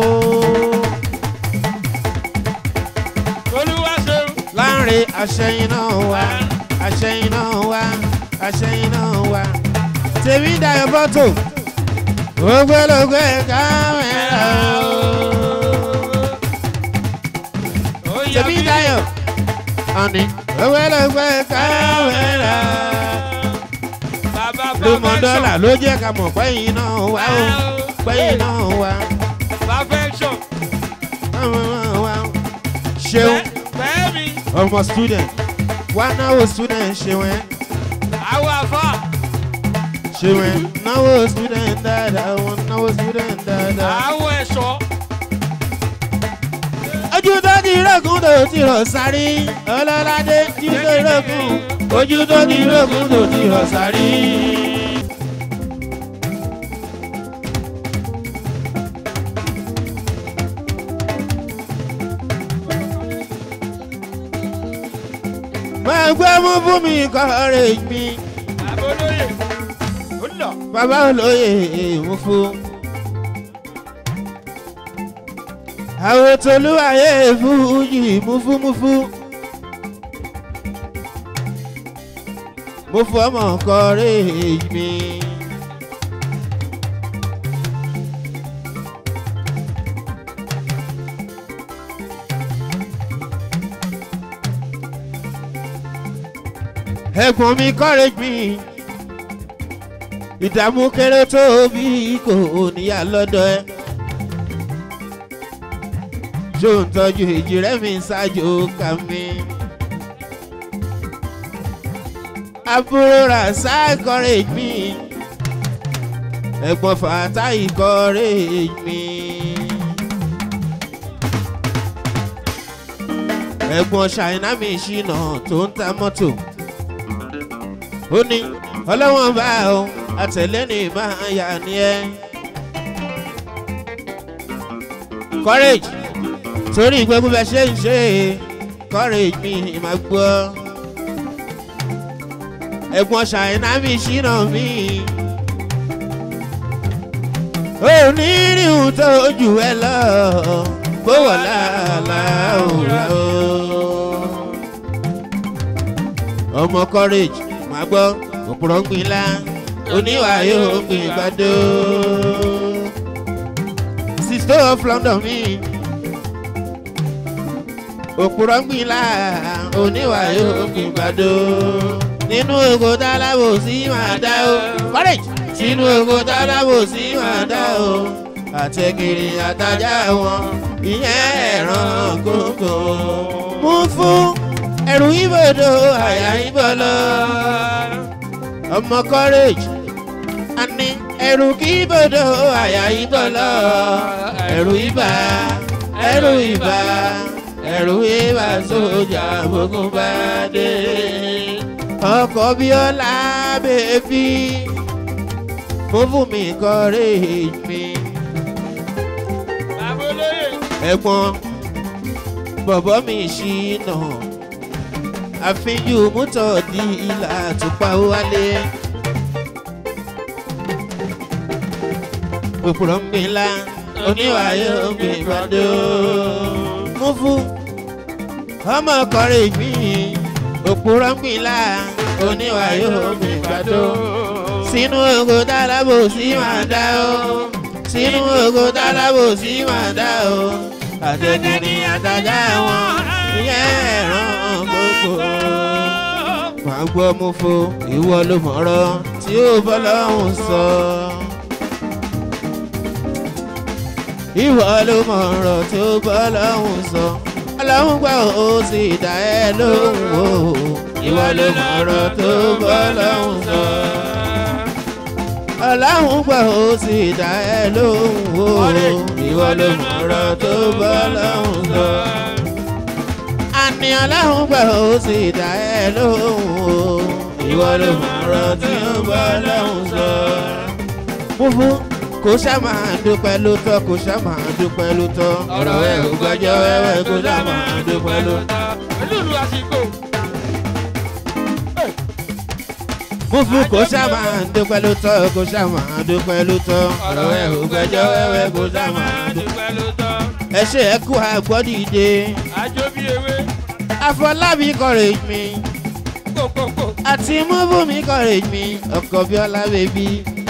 olúwa ṣeun. láàrin àṣẹyìn náà wá àṣẹyìn náà wá àṣẹyìn náà wá tèmi dayọ̀ bọ́tò ògbólógbé kámẹ́rà o. Ó yá tèmi bí- dayọ̀ ọ̀nì ògbólógbé kámẹ́rà. Bàbá ló mọ Promotion. dọ́là ló jẹ́ ká mọ̀ pẹ́yìn náà wá o pẹ́yìn náà wá ṣeun bẹ́ẹ̀ mi ọmọ student wá náwó student ṣeun ẹ àwọn àfa ṣeun ẹ náwó student dáadáa wọn náwó student dáadáa. àwọn ẹ̀ṣọ́ ojú tó ti rògùn tó ti rọ̀ sáré ọlọ́ládé ojú tó rògùn ojú tó ti rògùn tó ti rọ̀ sáré. máa gbé mú fún mi kọ́rẹ́ mi àbólóyè ó lọ bàbá olóyè mú fún. àwọn tolúwàyé fújì múfúmúfú. mo fọ ọmọ kọrẹ́ mi. ẹ̀gbọ́n mi kọ́rẹ́ mi ìdààmú kéré tó bí kò níyà lọ́dọ̀ ẹ. ṣó ń tọ́jú èjì rẹ̀ mi ṣáájú ká mi. àbúrò rà sáàkọ́rẹ́ mi ẹ̀gbọ́n fàtà ìkọ́rẹ́ mi. ẹ̀gbọ́n ṣàìná mi ṣìnà tó ń ta mọ́tò. ó ní ọlọ́wọ́n bá o àtẹ̀lé ni máa yà ní ẹ. courage torí gbogbo bẹ ṣe ń ṣe courage mi máa gbọ́. ẹ̀gbọ́n ṣàìná mi ṣìnà mi. ó ní ríhun tó jù ẹ lọ bó wà láàlàá òwúrọ̀ o. ọmọ courage máa gbọ́ òpùrọ̀ ń gbin lá oníwà yóò gbin gbàdó. sister of london mi òpùrọ̀ ń gbin lá oníwà yóò gbin gbàdó. nínú oko tálábò sí máa dá o courage sínú oko tálábò sí máa dá o àtẹ̀gìrì àtajà wọn ìyẹn ẹ̀ràn kókó. mú fún ẹ̀rù ibodò àyà ibọ̀lọ́ ọmọ courage àní ẹ̀rù kí ibodò àyà ibọ̀lọ́ ẹ̀rù ibà ẹ̀rù ibà ẹ̀rù ibà sójà gbogbo bá dé ọkọ̀ bíọ́lá bèbí mo fún mi courage mi àbólóyè ẹ̀gbọ́n bọ̀bọ̀ mi ṣìnà àfijù mútọ̀ di ilà àtùpà wálé. òpùrọ̀ ń gbin lá oníwàyé ògbìn ìbàdó. mú fún ọmọ kọrin mi òpùrọ̀ ń gbin lá oníwàyé ògbìn ìbàdó. sínú ogo tálábò sí máa dá o sínú ogo tálábò sí máa dá o àtẹ̀kùnrin àtàjà wọn ìyẹn ẹ̀ràn gbogbo. Màá gbọ́ mú fo ìwọ ló mọ̀rọ̀ tí ó bọ́ lọ́hùn sọ. Ìwọ ló mọ̀rọ̀ tí ó bọ́ lọ́hùn sọ. Ọlọ́run gbà ó sì dá ẹ lóhùn o. Ìwọ ló mọ̀rọ̀ tó bọ́ lọ́hùn sọ. Ọlọ́run gbà ó sì dá ẹ lóhùn o. Ìwọ ló mọ̀rọ̀ tó bọ́ lọ́hùn sọ àní ọlọ́run gbà ó sì dá ẹ lóhùn o ìwọ ló mọ̀rọ̀ tí ó bá lọ́hùn sọ. fúnfú kò ṣá máa dúpẹ́ ló tọ́ kò ṣá máa dúpẹ́ ló tọ́ ọ̀rọ̀ ẹ̀ ò gbọ́jọ́ wẹ́wẹ́ kò ṣá máa dúpẹ́ ló tọ́. olúlu àsìkò fúnfú kò ṣá máa dúpẹ́ ló tọ́ kò ṣá máa dúpẹ́ ló tọ́ ọ̀rọ̀ ẹ̀ ò gbọ́jọ́ wẹ́wẹ́ kò ṣá máa dúpẹ́. dúpẹ́ ló tọ́ ẹ ṣe ẹ kú àgbọ́dìde àjò bí ewé àfọlábí courage mi kòkòkò àti múbùmí courage mi ọkọ̀ bíọ́lá bèbí.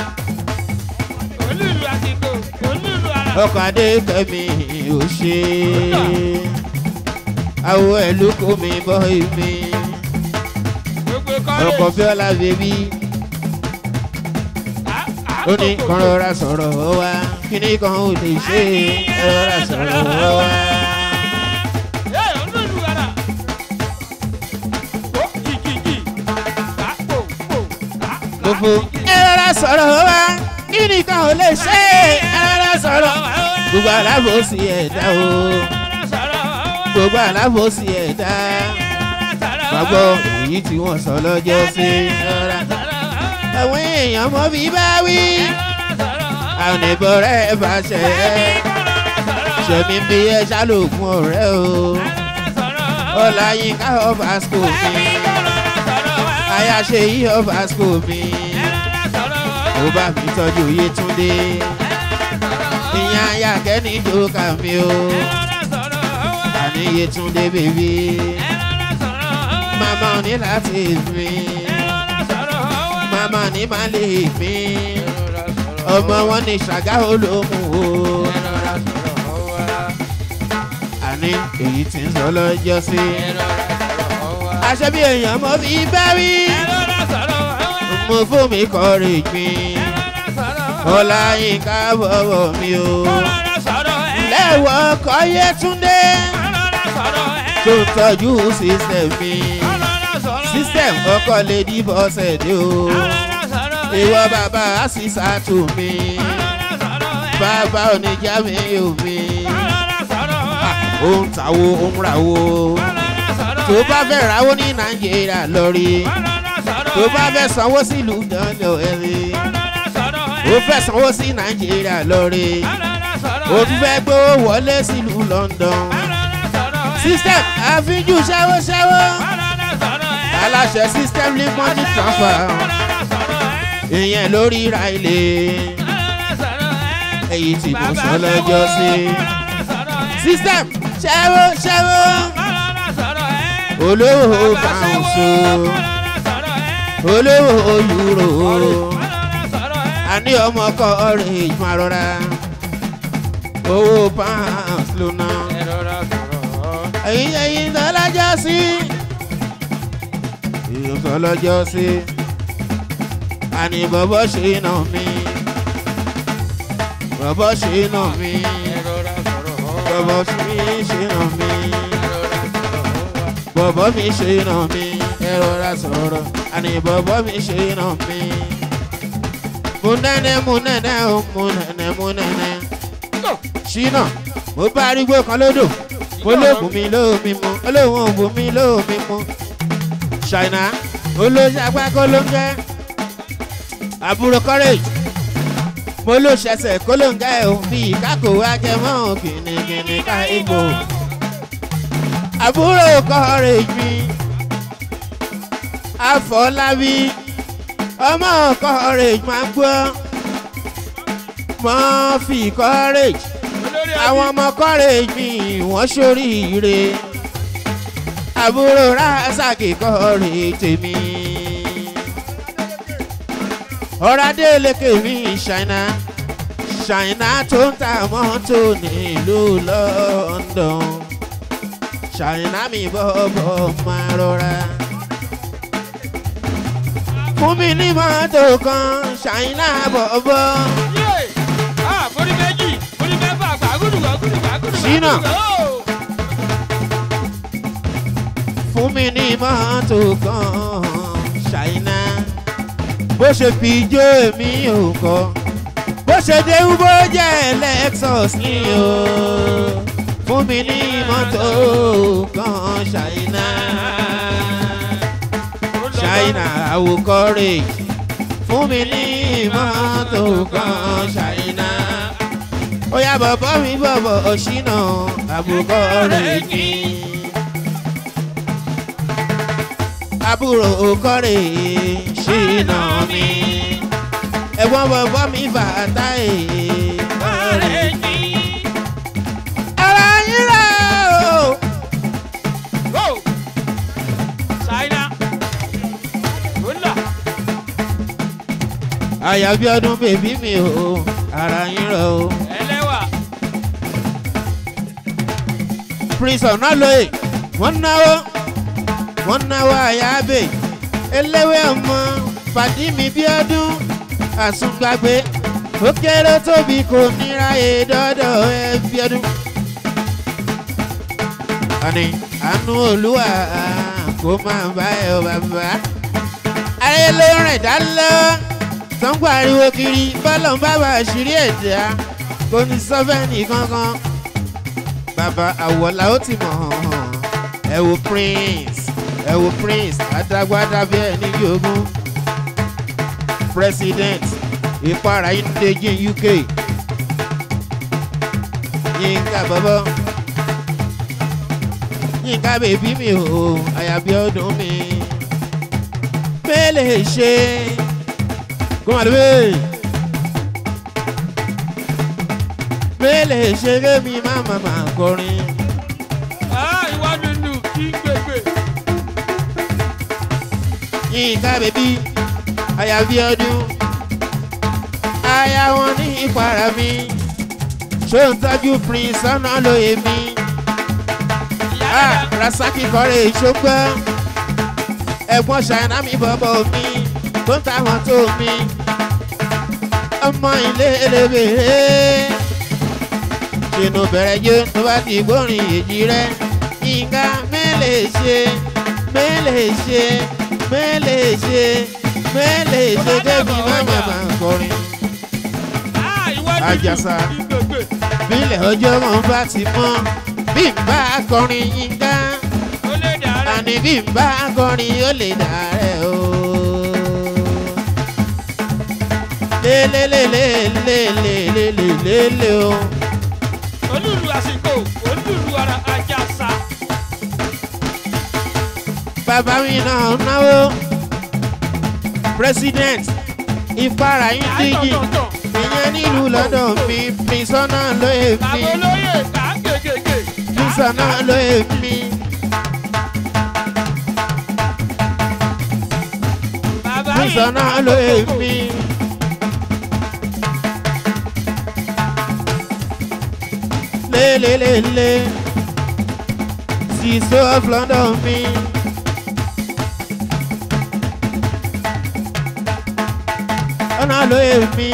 olúlu àsìkò olúlu ara ọkọ̀ adékẹ́mi ò ṣe àwọ̀ ẹ̀lú kò mi bọ́ mi gbogbo ọkọ̀ kọ́lé bíọ́lá bèbí ó ní kan rọra sọ̀rọ̀ wá kíní kan ò lè ṣe é rọra sọ̀rọ̀ wá. fòfò ẹ rọra sọ̀rọ̀ wá kí nìkan ò lè ṣe é ẹ rọra sọ̀rọ̀ gbogbo alábòsí ẹ̀dá o gbogbo alábòsí ẹ̀dá gbàgbọ́ èyí tí wọ́n sọ lọ́jọ́ sí rọra àwọn èèyàn mọ́ bí bá wí àwọn ìbọ̀rẹ́ bá ṣe é ṣẹ̀mí bí ẹ ṣàlòkun ọ̀rẹ́ o ọláyínká ọba school mi àyàṣe yí ọba school mi ó bá mi tọ́jú yétúndé ìyẹn ayákẹ́ ní jókà mi o àní yétúndé bèbí màmá ò ní láti mi màmá ní má lè mi ọmọ wọn ní ṣàgá olóhùn o àní èyí tí ń sọ lọ́jọ́ sí aṣọ bí èèyàn mo fi bá wí mo fún mi kọrin gbin ọláyínká bọ̀wọ̀ mi o lẹ́wọ̀ ọkọ̀ yẹtúndé tó ń tọ́jú sísẹ̀ mi sísẹ̀ ọkọ̀ lady bọ́sẹ̀ dé o ìwọ bàbá àṣìṣà tù mí bàbá oníjà mi ò mi ó ń tàwo ó ń ràwo tó bá fẹ́ ràwo ní nàìjíríà lórí tó bá fẹ́ sanwó sílùú dandan ẹ̀rí ó fẹ́ sanwó sí nàìjíríà lórí ó tún fẹ́ gbówó wọlé sílùú london system àfijù ṣẹ́wó ṣẹ́wó aláṣẹ system ní money transfer ìyẹn lórí ra ilé èyí tí mo sọ lọ́jọ́ sí system ṣẹ́wó ṣẹ́wó olówó báńsó olówó yúrò àní ọmọ kọ ọrẹ ìgbọ̀n rọra owó pounds ló ná ẹ̀yin ẹ̀yin tó lọ́jọ́ sí èyí tó lọ́jọ́ sí àní bọ́bọ́ ṣe nà mí bọ́bọ́ ṣe nà mí bọ́bọ́ mi ṣe nà mí bọ́bọ́ mi ṣe nà mí ẹ rọra sọ̀rọ̀ àní bọ́bọ́ mi ṣe nà mí múnẹ́nẹ́ múnẹ́nẹ́ ó múnẹ́nẹ́ múnẹ́nẹ́ ṣínà mo bá arígbó kan lódò mo lóògùn mi lómi mu olóhùn òògùn mi lómi mu ṣàìnà olóṣàgbá kó ló ń jẹ́ àbúrò courage mo ló ṣẹ̀ṣẹ̀ kó ló ń jẹ́ òun bíi kákò ajẹmọ́ kìnnìkìnnì ká egbò àbúrò courage mi àfọlábí ọmọ courage máa gbọ́ mọ́ fi courage àwọn ọmọ courage mi wọ́n ṣoríire àbúrò rásàkì courage tèmi ọ̀rádé lékè mi ṣàìnà ṣàìnà tó ń ta mọ́tò nílùú london ṣàìnà mi bọ́bọ̀ máa rọra fún mi ní mọ́tò kan ṣàìnà bọ̀bọ̀. Ṣínà. fún mi ní mọ́tò kan ṣàìnà bó ṣe fi ijó èmi ò kọ́ bó ṣe dé bó jẹ́ lexus ní o fún mi ní mọ́tò kan ṣàìnà ṣàìnà àwòkọ́rè fún mi ní mọ́tò kan ṣàìnà ó yá bọ̀bọ̀ mi bọ̀bọ̀ ṣínà àwòkọ́rè mi. àbúrò kọ́rè ṣìnà mi ẹ̀gbọ́n bọ̀bọ̀ mi bàtà ẹ̀ kọ́rè mi. ara yín rẹ̀ o. àyàbí ọdún bèbí mi o ara yín rẹ̀ o. prince ọ̀nàlóye wọ́n náwó wọ́n náwó àyàbè eléwé ọmọ pàdí mi bí ọdún àsùngbàgbé ó kéré tóbi kò níra èdọ́dọ̀ ẹ bí ọdún. àní àánú olúwa kó máa bá ẹ ọ bàbá ayé ló rìn dálọ́ tó ń pariwo kiri bọ́lọ̀ ń bábà àṣírí ẹ̀dá kò ní sọ́fẹ́nì kankan bàbá àwọ̀là ó ti mọ̀ hàn hàn ẹ wo prince ẹ wo prince adágbádá bí ẹni yòógùn president ìpara ìdíje uk yínká bọ́bọ́ yínká bèbí mi ò àyàbí ọdún mi mélèé ṣe kó máa lè mélèé ṣe kémi má má má kọrin. Ah, ìwà dúdú kí gbègbè. yínká bèbí àyàbí ọdún aya wọn ní ìpara mi ṣó ń tọ́jú prince ọ̀nà lóye mi ah rasaki kọ́rẹ́ ìṣógbọ́ ẹ̀gbọ́n ṣàìná mi bọ́bọ́ mi tó ń ta wọn tó mi ọmọ ilé elébèrè ṣèlú bẹ̀rẹ̀ yó tó bá ti gbórin èjì rẹ yínká mélèé ṣe mélèé ṣe mélèé ṣe mélèé ṣe débi má má má kọrin. Ah, ìwà dúdú Àjàsà. kí gbègbè. bílẹ̀ ọjọ́ wọn bá ti mọ́ bí n bá kọrin yínká Ó lè dàrẹ́. àní bí n bá kọrin ó lè dàrẹ́ o. lélelélelélelélélé o. Olúlu àsìkò, olúlu ara Àjàsà. bàbá mi náà náwó president ìfara yín díjì Àtọ̀tọ̀tọ̀. ìyẹn nílùú lọ́dọ̀ mi pínsọ́nà lóye mi Bàbá olóyè kà á gègègè. pínsọ́nà lóye mi. Bàbá yìí Pínsọ́nà kà á lóye kókó. mi. lélelélé sísọ of London mi. ọ̀nà lóye mi.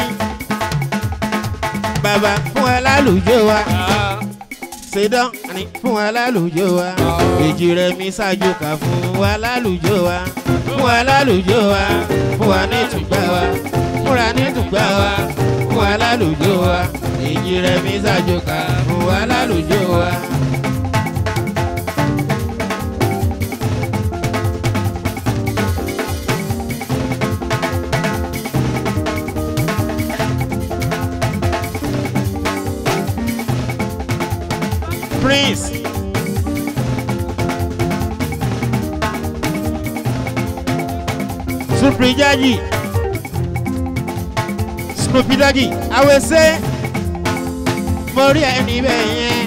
bàbá fún ẹ lálùjọ wa Ah, ṣèdán ni fún wa lálùjọ wa èjì rẹ mi ṣáájú kà fún wa lálùjọ wa fún wa lálùjọ wa fún wa ní tùgbà wa fúnra ní tùgbà wa fún wa lálùjọ wa èjì rẹ mi ṣáájú kà fún wa lálùjọ wa. Prince. Supri Jaji. Snoopy Doggy. Awese. Mo rí ẹni bẹ́ẹ̀ yẹn.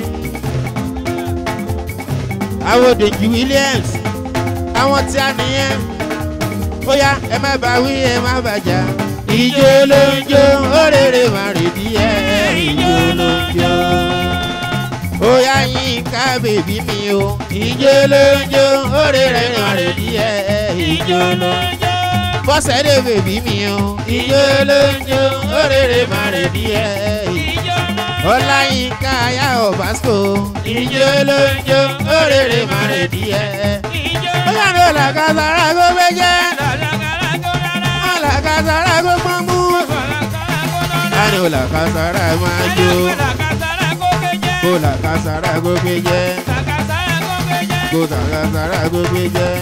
Àwọn Dèjì Williams. Àwọn tí a nìyẹn. Ó yá ẹ má bá wí ẹ má bàjá. Ìjó ló ń jó, ó rèrè má rèdí ẹ̀. Ìjó ló ń jó ó yá Yínká bèbí mi o ìjó ló ń jó òrè rẹ̀ ràn rè díẹ̀ ìjó ló ń jó bọ́sẹ̀dé bèbí mi o ìjó ló ń jó òrè rẹ̀ mà rè díẹ̀ ọlá Yínká ayá ọ̀básíkò ìjó ló ń jó òrè rẹ̀ mà rè díẹ̀ ó yá ló làkàtàrà kó bẹ́ jẹ́ ó làkàtàrà kó pọ́n mú á ní ó làkàtàrà máa jó kó làkàtàrà kó gbé jẹ́ kó làkàtàrà kó gbé jẹ́.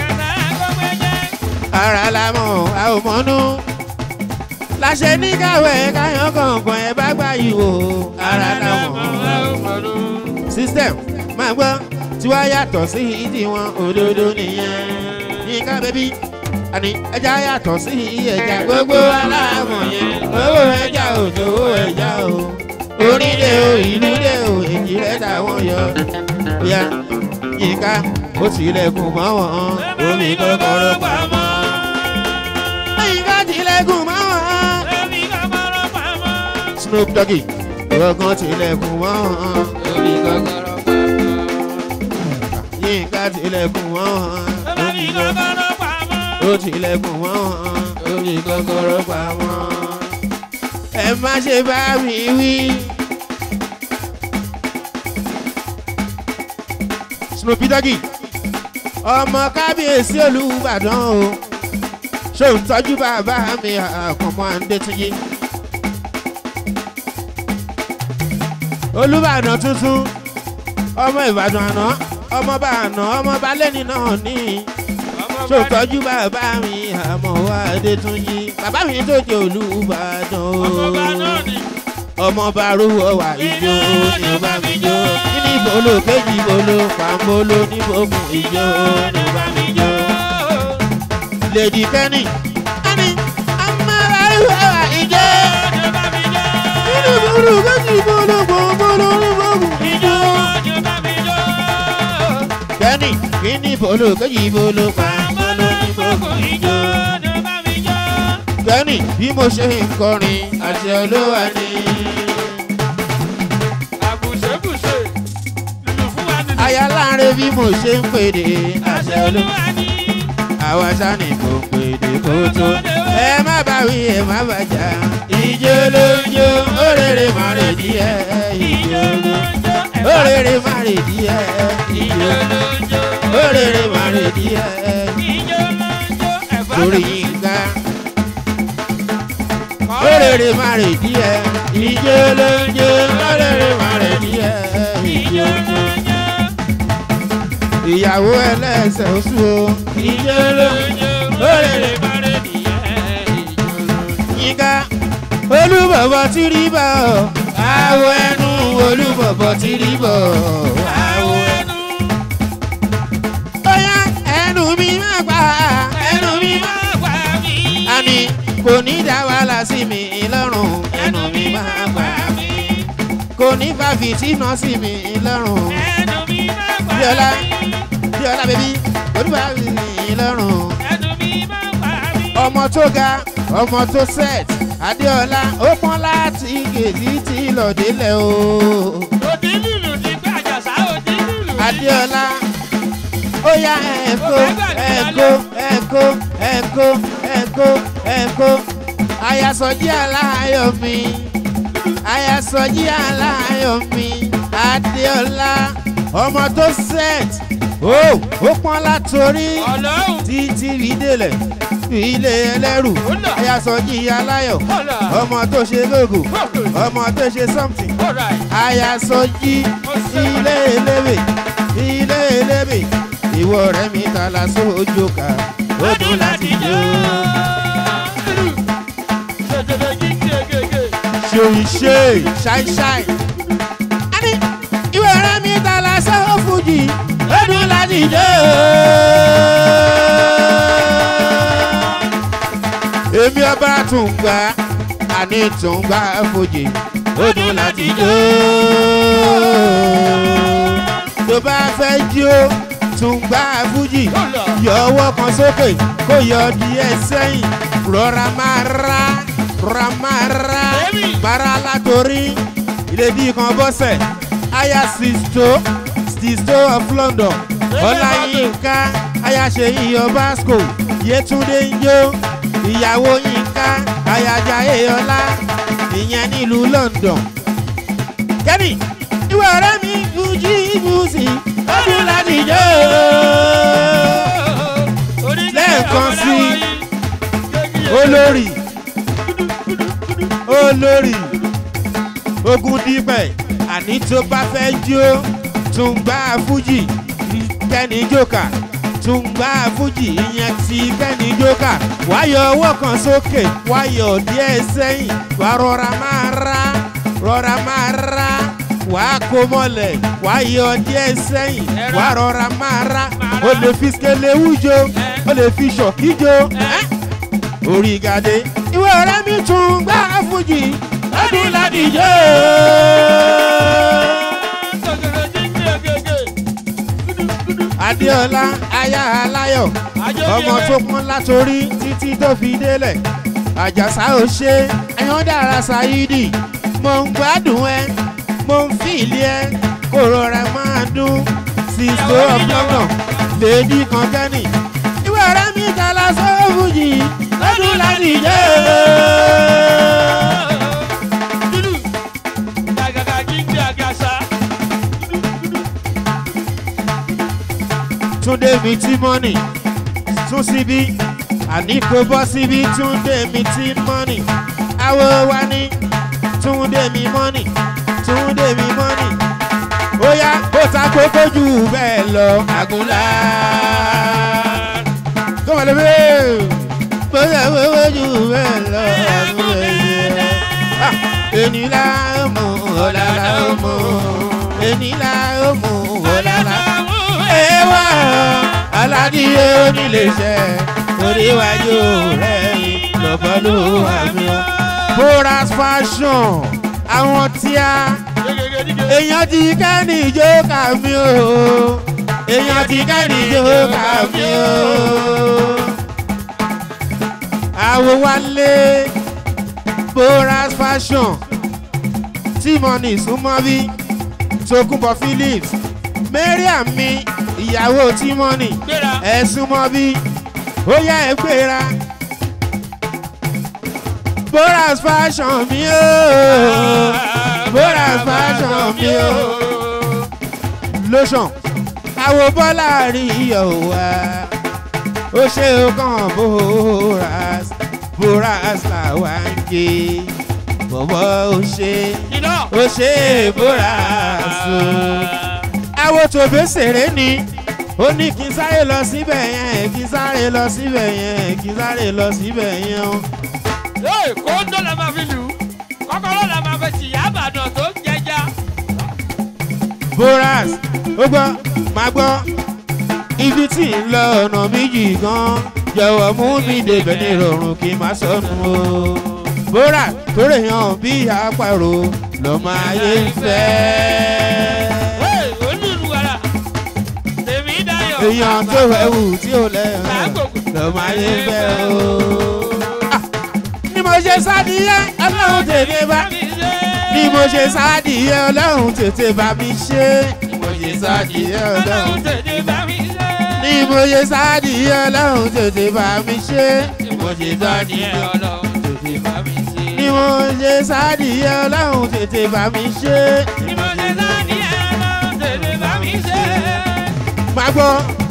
ara la mọ̀ a ò mọ́nú. láṣẹ ní káwé káyọ̀ kọ̀ọ̀kan ẹ bá gbà yìí wò ara la mọ̀. system máa gbọ́ tí wàá yàtọ̀ sí tiwọn òdodo nìyẹn. Yínká bẹ́bí àní ẹja yàtọ̀ sí ẹja gbogbo aláàmọ̀ yẹn owó ẹja ò tó owó ẹja o orílẹ̀ o ìlú lẹ̀ o èjì rẹ̀ táwọn yọ. Bóyá Yínká ó tilẹ̀kùn mọ́ wọn omi kọ́kọ́rọ́ pamọ́. Yínká tilẹ̀kùn mọ́ wọn. Snoop Doggy ọ̀gán tilẹ̀kùn mọ́ wọn omi kọ́kọ́rọ́ pamọ́. Yínká tilẹ̀kùn mọ́ wọn omi kọ́kọ́rọ́ ó tilẹ̀kùn mọ́ wọn omi kọ́kọ́rọ́ pamọ́. ẹ má ṣe bá mi wí. Snoopy Doggy ọmọ kábíyèsí Olúbàdàn o ṣé ò ń tọ́jú bàbá mi àkànmọ́ àǹdẹ́túnjì. olùbàdàn tuntun ọmọ ìbàdàn àná ọmọ bá àná ọmọ bá lẹ́ni náà ní ṣé ò ń tọ́jú bàbá mi àmọ́ wá àǹdẹ́túnjì. bàbá mi tó jẹ́ olùbàdàn o ọmọọba náà ni. ọmọ bá rúwọ wà ìjó ni ó bá mi jó kíní ìbolo kéjì ìbolo pàmbolo níbòkun ìjó ni ó bá mi jó. lèdì kẹ́nì kẹ́nì ọmọ bá rúwọ wà ìjó kíní ìbolo kéjì ìbolo pàmbolo níbòkun ìjó. kẹ́nì kíní ìbolo kéjì ìbolo pàmbolo níbòkun ìjó. kẹ́nì bí mo ṣe ń kọrin àṣẹ olówó ni. aya láre bí mo ṣe ń pèdè àṣẹ olówó àwa sani kò pèdè kó tó ẹ má bá wí ẹ má bàjá ìjó ló ń jó òrèrè má rè díẹ̀ ìjó ló ń jó òrèrè má rè díẹ̀ ìjó ló ń jó òrèrè má rè díẹ̀ lórí yínká òrèrè má rè díẹ̀ ìjó ló ń jó òrèrè má rè díẹ̀ ìjó ló ń jó ìyàwó ẹlẹ́sẹ̀ oṣù o ìjó ló ń jó òrèrè má rè díẹ̀ ìjó ló ń jó yínká olúbọ̀bọ̀ tí rí bọ̀ àwọ̀ ẹnu olúbọ̀bọ̀ tí rí bọ̀ àwọ̀ ẹnu. bóyá ẹnu mi máa gbà ẹnu mi máa gbà mí. àní kò ní dá wàhálà sí mi lọ́rùn ẹnu mi máa gbà mí. kò ní fa fìtínà sí mi lọ́rùn. bíọ́lá bíọ́lá bèbí olúwa sí mi lọ́rùn ọmọ tó ga ọmọ tó set adéọlá ó pọn láti gèdí tí lọdẹlẹ o adéọlá ó yá ẹ̀kọ́ ẹ̀kọ́ ẹ̀kọ́ ẹ̀kọ́ ẹ̀kọ́ ẹ̀kọ́ ayasọjí aláyọ̀ mi ayasọjí aláyọ̀ mi adéọlá ọmọ tó set ó ó pọn látòrí títí rí délẹ̀ ilé ẹlẹ́rù ayasọjí aláyọ̀ ọmọ tó ṣe lógo ọmọ tó ṣe something ayasọjí ilé eléwé ilé eléwé ìwọ rẹ mi ta la sójú ká ó dùn láti jó. ṣòṣe ṣáìṣáì ani ìwọ rẹ mi ta la sójú fújì ó dùn láti jó. èmi ọba tún gbà àní tún gbà fojì ó dùn láti jó. tó bá fẹ́ jó tún gbà fújì yọ ọwọ́ kan sókè kó yọ díẹ̀ sẹ́yìn rọra máa ra rọra máa ra mara látòrí ìlédìí kan bọ́sẹ̀ aya sisto sisto of london ọláyínká aya ṣèyí ọbaṣkò yétúndé ń jó ìyàwó yínká ayajà èèyànlá ìyẹn nílùú london. kẹ́nì ìwé ọ̀rẹ́ mi fújì fúsì ọdún láti jó. lẹ́ẹ̀kan sí olórí olórí ogun dípẹ̀ àní tó bá fẹ́ jó tún gbá fújì kẹ́ni jókà tún gbá fújì ìyẹn ti kẹ́ni jókà wáyọ̀ ọwọ́ kan sókè wáyọ̀ díẹ̀ sẹ́yìn wà rọra máa ra rọra máa ra wà á kó mọ́lẹ̀ wáyọ̀ díẹ̀ sẹ́yìn wà rọra máa ra o lè fi skelewu jó o lè fi ṣọ̀kí jó orí gàdé ìwé ọ̀rẹ́ mi tún gbá fújì ọdún ládìjọ́. adéọlá aya aláyọ̀ ọmọ tó pọ́n látòrí títí tó fi délẹ̀ àjàsá ò ṣe ẹ̀yán dára ṣáídì mo ń gbádùn ẹ mo ń fìlì ẹ kó rọra máa dún sísọ ọ̀pọ̀lọ̀ lèdí kan kẹ́nì ìwé ọ̀rẹ́ mi ta la sọ́ọ̀bù yìí lọ́dún láti jẹ́ túndé mi tí mọ́nì tún síbí àní kò bọ́ síbi túndé mi tí mọ́nì àwo wa ní túndé mi mọ́nì túndé mi mọ́nì ó yá kó ta kókó jù bẹ́ẹ̀ lọ àgùnlá kó wà lóbi kó ta kókó jù bẹ́ẹ̀ lọ àgùnlá ènì la ó mú ọ̀la la ó mú ènì la ó mú ọ̀la la ó mú ewa aládìyẹ oníléeṣẹ́ torí wájú rẹ̀ lọ́bọ̀lù àmì ọ́. boras fashion àwọn tí a èèyàn ti kẹ́ni ìjó kà mí o èèyàn ti kẹ́ni ìjó kà mí o. àwo wálé boras fashion tímọ̀nì súnmọ́ bí tokunbọ̀ phillips mariam mi ìyàwó tímọ́nì gbéra ẹ̀sùn mọ́ bí ó yá ẹ gbéra boras fashion mi o boras fashion mi o lotion àwo bọ́lá rí iyọ̀ wá ó ṣe ó kàn boras boras làwa ń gé bọ̀bọ̀ ó ṣe iná ó ṣe boras o àwo tòbé ṣeré ni ó ní kí n sáré lọ síbẹ̀ yẹn kí n sáré lọ síbẹ̀ yẹn kí n sáré lọ síbẹ̀ yẹn o. ee kóńdó la máa fi lù ú kọ́kọ́rọ́ la máa fi tìyà àbàdàn tó ń jẹja boras ó gbọ́ máa gbọ́ ibi tí ń lọ ọ̀nà méjì gan jọ̀wọ́ mú mi débẹ̀ ní ìrọ̀rùn kí n má sọnù o. boras tó rè hàn bí àpàrò lọ́mọ ayé ń fẹ́. ee olùlùwàrà tèmi dayọ̀ èèyàn tó ẹ̀wù tí ò lẹ́hàn Lágbòkè. lọ́mọ ayé ń fẹ́ o. Ah, ni mo ṣe sádìyẹ ọlọ́run tètè bá mi ṣe ni mo ṣe sádìyẹ ọlọ́run tètè bá mi ṣe. ni mo ṣe sádìyẹ ọlọ́run ọlọ́run tètè bá mi ṣe ni mo ṣe sádìyẹ ọlọ́run tètè bá mi ṣe. ni mo ṣe sádìyẹ ọlọ́run tètè bá mi ṣe ni mo ṣe sádìyẹ ọlọ́run tètè bá mi ṣe. ni mo ṣe sáàdì ọlọ́run tètè bá mi ṣe. máa gbọ́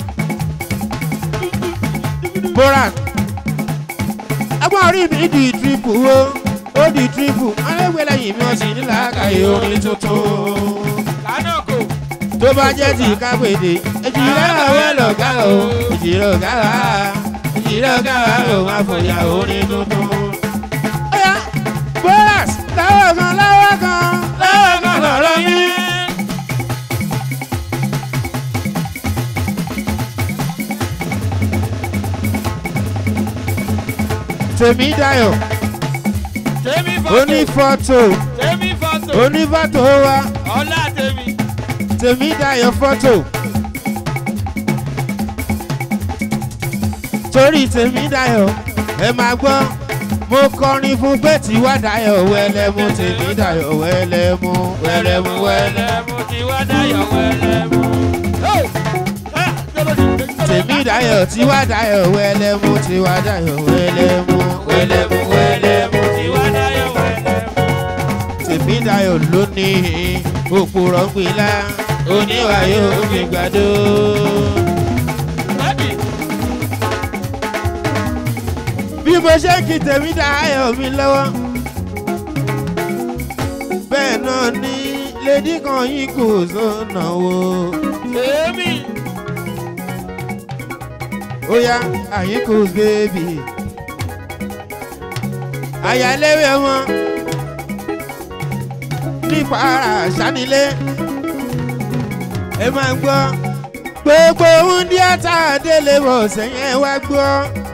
borat agbọ́n orí mi di tripu o ó di tripu alẹ́gbẹ́ lẹ́yìn mi ọ̀sìn nílà àkàyè orin tuntun lánàá kò tó bá jẹ́ ti kápẹ́dé èjìlá ọ̀wẹ́ lọ̀gá o èjìlá ọ̀gá wa èjìlá ọ̀gá wa ò máa fòyà orin tuntun. Ọ̀yá borat láwọ̀ kan láwọ̀ kan láwọ̀ kan lọ̀rọ̀ mi. tèmi dayọ̀ tèmi fọ́tò onífọ́tò tèmi fọ́tò onífọ́tò wa ọlá tèmi tèmi dayọ̀ fọ́tò torí tèmi dayọ̀ ẹ máa gbọ́ mo kọrin fún pé tiwa dayọ̀ wẹ́lẹ́mú tèmi dayọ̀ wẹ́lẹ́mú wẹ́lẹ́mú wẹ́lẹ́ wẹ́lẹ́mú ti wá dayọ̀ wẹ́lẹ́mú. tèmi dayọ̀ tiwa dayọ̀ wẹ́lẹ́mú tiwa dayọ̀ wẹ́lẹ́mú wẹ́lẹ́mú wẹ́lẹ́mú ti wá dayọ̀ wẹ́lẹ́mú. tèmi dayọ̀ lónìí òpùrọ̀ gbìlá oníwàyò gbìgbàdo. Bábì, bí mo ṣe ń kí tèmi dayọ̀ mi lọ́wọ́ bẹ́ẹ̀ náà ni lédí kan yín kò sọ̀nà wo. tèmi, ó yá àyínkù bèbí àyàléwé wọn nípa ara àṣánilé ẹ máa ń gbọ́ gbogbo oúnjẹ àtàdélé bọ̀ sẹ́yìn ẹ wá gbọ́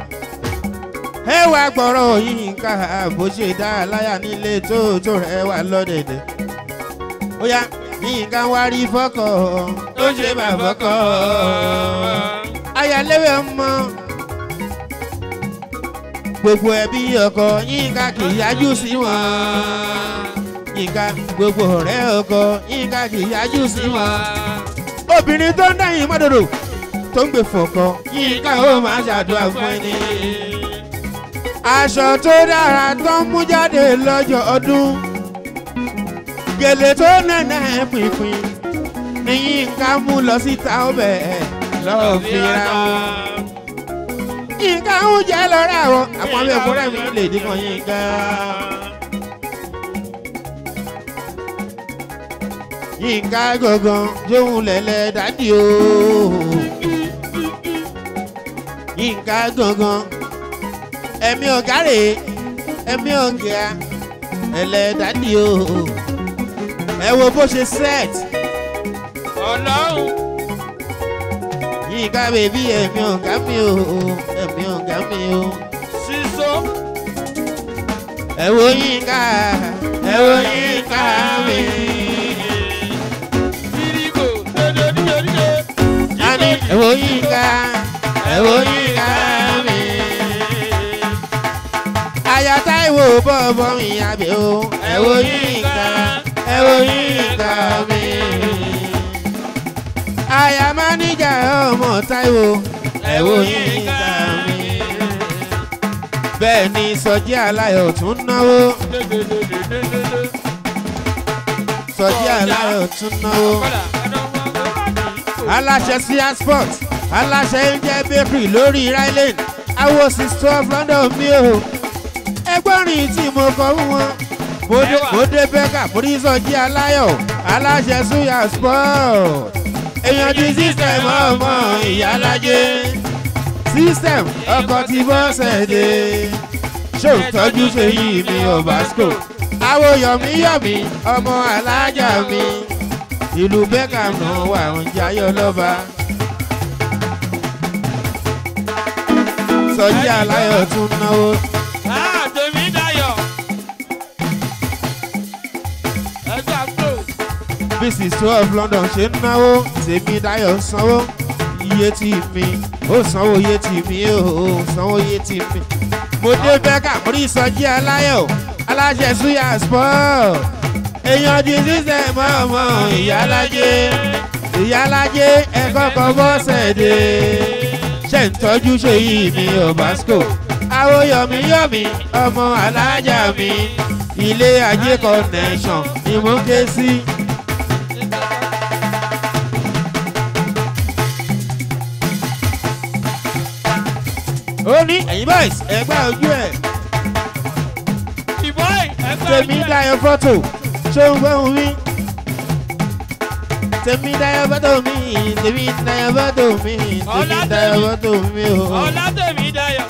ẹ wá gbọ́rọ̀ yìí ká bó ṣe dá a láyà nílé tó tó rẹ̀ wá lọ́dẹ̀dẹ̀ ó yá yínká wá rí fọ́kọ̀ ó ṣe bá fọ́kọ̀ ayáléwé ọmọ gbogbo ẹbí ọkọ yínká kì í yájú sí wọn yínká gbogbo ọ̀rẹ́ ọkọ yínká kì í yájú sí wọn obìnrin tó ń dẹ́yìn mọ́dọ̀dọ̀ tó ń gbè fọ̀kọ yínká ó máa ṣàdúrà fún ẹni aṣọ tó dára tó ń mú jáde lọ́jọ́ ọdún gèlè tó nẹ̀nẹ̀ pínpín ní yínká mú lọ síta ọbẹ̀ lọ́ọ́ fi ra wọn yínká ń jẹ́ lọ́rẹ́ àwọn àwọn abẹ́ òkúrẹ́ mi lè dínkàn yínká. yínká gangan jóun lẹ̀lẹ̀ dádì o. yínká gangan ẹ̀mí ọ̀gá rè ẹ̀mí ọ̀gá ẹ̀lẹ̀ dádì o. ẹ wo bó ṣe set ọlọ́run yínká bèbí ẹ̀mí ọ̀gá mi o ẹ̀mí ọ̀gá mi o. sísọ ẹ wo yínká ẹ wo yínká mi. kíríkò dédé dídé dídé. Ani ẹ wo yínká ẹ wo yínká mi. Aya Táíwò bọ̀bọ̀ mi àbẹ̀ o ẹ wo yínká ẹ wo yínká mi. Aya máníjà ọmọ Táíwò ẹ wo yínká mi. Bẹ́ẹ̀ ni Sọjí Aláyọ̀ tún náwó Sọjí Aláyọ̀ tún náwó aláṣẹ cia sport aláṣẹ angel bakery lórí ryland awosi store london mi o ẹgbọ́nrin tí mo kọ fún wọn Bódé- bódé bẹ́kà forísọjí aláyọ̀ aláṣẹ suya sport èèyàn ti system ọmọ ìyálájẹ system ọkọ̀ tí bọ́sẹ̀ dé ṣó tọ́jú ṣèyí mi ọ̀básco awoyọ̀míyọ̀mí ọmọ alájà mi ìlú beckham náà wà ń jayọ lọ́ba. sọjí aláyọ̀ tún náwó tèmi dayọ̀ ẹgbẹ́ àgbò bísí twelve london ṣe ń náwó tèmi dáyọ̀ ń sanwó iye tí mi ó sanwó iye tí mi ó sanwó iye tí mi. mo dé beckham rí sọjí aláyọ̀ aláṣẹ suya sport èèyàn di sísẹ̀ mọ́ọ̀mọ́ ìyálájé ìyálájé ẹ̀kọ́ kan bọ́sẹ̀ dé ṣe ń tọ́jú ṣèyí mi ọ̀básco àwòyọ̀míyọ̀mí ọmọ alájà mi ilé ajé connection ni mo ké sí. ó ní ẹ̀yin boys ẹ̀gbá ojú ẹ̀ ìbọn ẹgbẹ́ tèmi dáyọ̀ fọ́tò ṣó ń gbóhùn mi. tèmi dáyọ̀ fọ́tò mi tèmi dáyọ̀ fọ́tò mi tèmi dáyọ̀ fọ́tò mi o. ọlá tèmi dayọ̀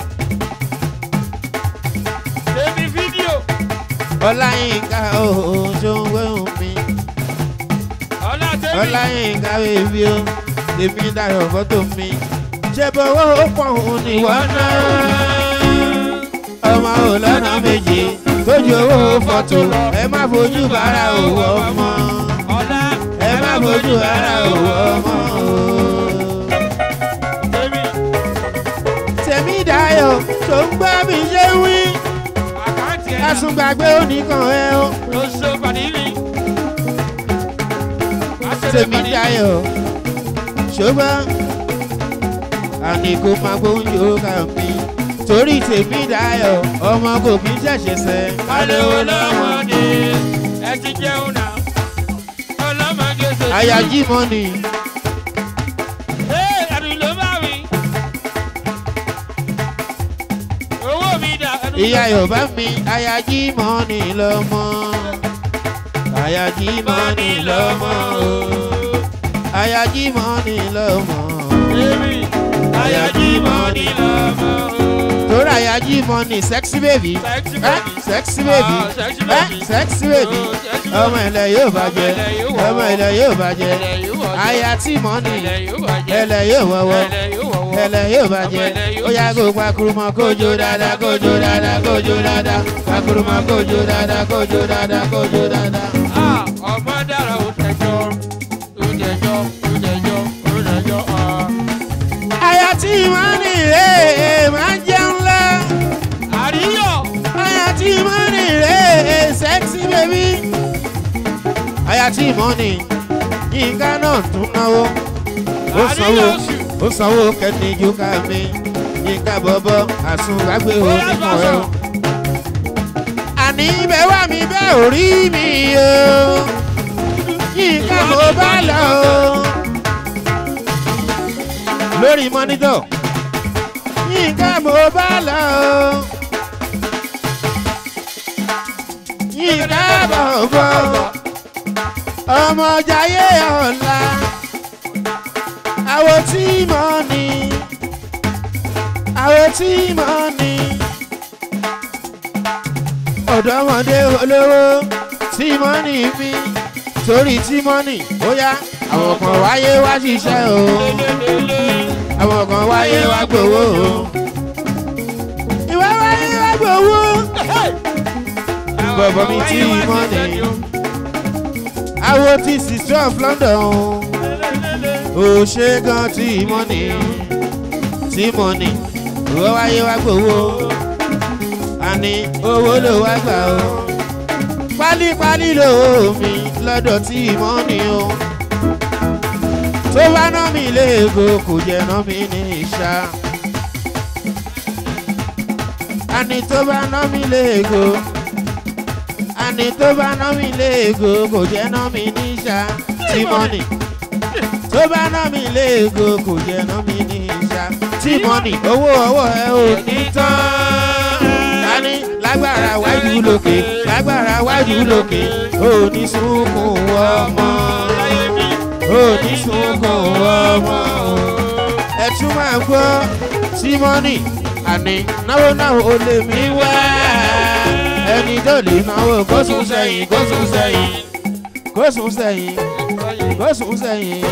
tèmi fídíò ọláyínká o ṣó ń gbóhùn mi. ọlá tèmi ọláyínká bèbí o tèmi dáyọ̀ fọ́tò mi. ṣé bọ́wọ́ ó pọ̀ òun ni wọ́n ná. ọmọ ò lọ́nà méje tójú owó fọ́tò ẹ má fojú bára òwò ọmọ. ọlá ẹ má fojú bára òwò ọmọ o. tèmi tèmi dáyọ̀ tó ń gbọ́ mi ṣe wí. àkáǹtì ẹ̀ àsùngbàgbé oníkan ẹ o. ló ṣe pàdé mi. tèmi dáyọ̀ ṣùgbọ́n àní kò máa gbóúnjẹ òkà mi. torí tèmi dáyọ̀ ọmọ kò kí ń ṣẹ̀ṣẹ̀ sẹ́. Alówó lọ́mọdé ẹ ti jẹun náà. Ọlọ́mọdé ṣe ti. àyájí mọ́nì Ee ẹ̀rù ló bá mi. Owó mi dà. ẹ̀rù ló ìyá bá yorùbá mi àyájí mọ́nì lọ́mọ. àyájí mọ́nì lọ́mọ o. àyájí mọ́nì lọ́mọ. Èmi àyájí mọ́ni lọ́mọ. torí àyájí mọ́nì sexy baby. Sexy Eh, baby. sexy baby. Ah, sexy Eh, baby. sexy baby. Oh, sexy ọmọ baby. ilẹ̀ yóò bàjẹ́ Ọmọ ilẹ̀ yóò wọ̀wọ̀. ọmọ ilẹ̀ yóò bàjẹ́ Ẹlẹ̀ yóò wọ̀jẹ̀. aya tí mọ́nì Ẹlẹ̀ yóò bàjẹ́. ẹlẹ̀ yóò wọ̀wọ́ Ẹlẹ̀ yóò wọ̀wọ́. ẹlẹ̀ yóò bàjẹ́ Ọmọ ilẹ̀ yóò ó yá kó pakurumọ kójó dáadáa kójó dáadáa kójó dáadáa pakurumọ kójó dáadáa kójó dáadáa kójó dáadáa. Ah, ọmọ dára ó tẹjọ́ ó tẹjọ́ ó tẹjọ́ ó tẹjọ́ ah. aya tí mọ́nì rẹ̀ máa jẹun lọ àríyọ̀ aya tí mọ́nì rẹ̀ sexy baby. aya tí mọ́nì yínká náà tún náwó ó sanwó àríyọ̀ oṣù ó sanwó kẹ́nìjú ká mi yínká bọ́bọ́ àsùnwágbé onímọ̀ ẹ̀ o. àní bẹ́ẹ̀ wá mi bẹ́ẹ̀ ò rí mi o yínká mo bá lọ o. lórí mọ́nítọ̀ yínká mo bá lọ o. yínká bọ̀bọ̀ ọmọ jayé ọ̀la àwo tí mo ní àwo tí mo ní ọ̀dọ́mọdé olówó tí mo ní mi torí tí mo ní bóyá àwọn kan wáyé wá ṣiṣẹ́ o àwọn kan wáyé wá gbowó o ìwé wáyé wá gbowó bọ̀bọ̀ mi tí mo ní àwo tí sister of London ò ṣe gan tí mo ní tí mo ní ìwé wáyé wá gbowó àní owó ló wá gbà o pálípálí lòó mi lọ́dọ̀ tí mo ní o tó bá ná mi léego kò jẹ́ ná mi ní ìṣá àní tó bá ná mi léego àní tó bá ná mi léego kò jẹ́ ná mi ní ìṣá tí mo ní tó bá ná mi léego kò jẹ́ ná mi ní ìṣá tí mo ní owó ọwọ́ ẹ ò ní tán ní lágbára wájú lókè lágbára wájú lókè òní sunkún ọmọ òní sunkún ọmọ ẹ tún máa gbọ́ símọ́nì àní náwó náwó ó lè mí wá ẹni tó lè náwó kó sùn sẹ́yìn kó sùn sẹ́yìn kó sùn sẹ́yìn kó sùn sẹ́yìn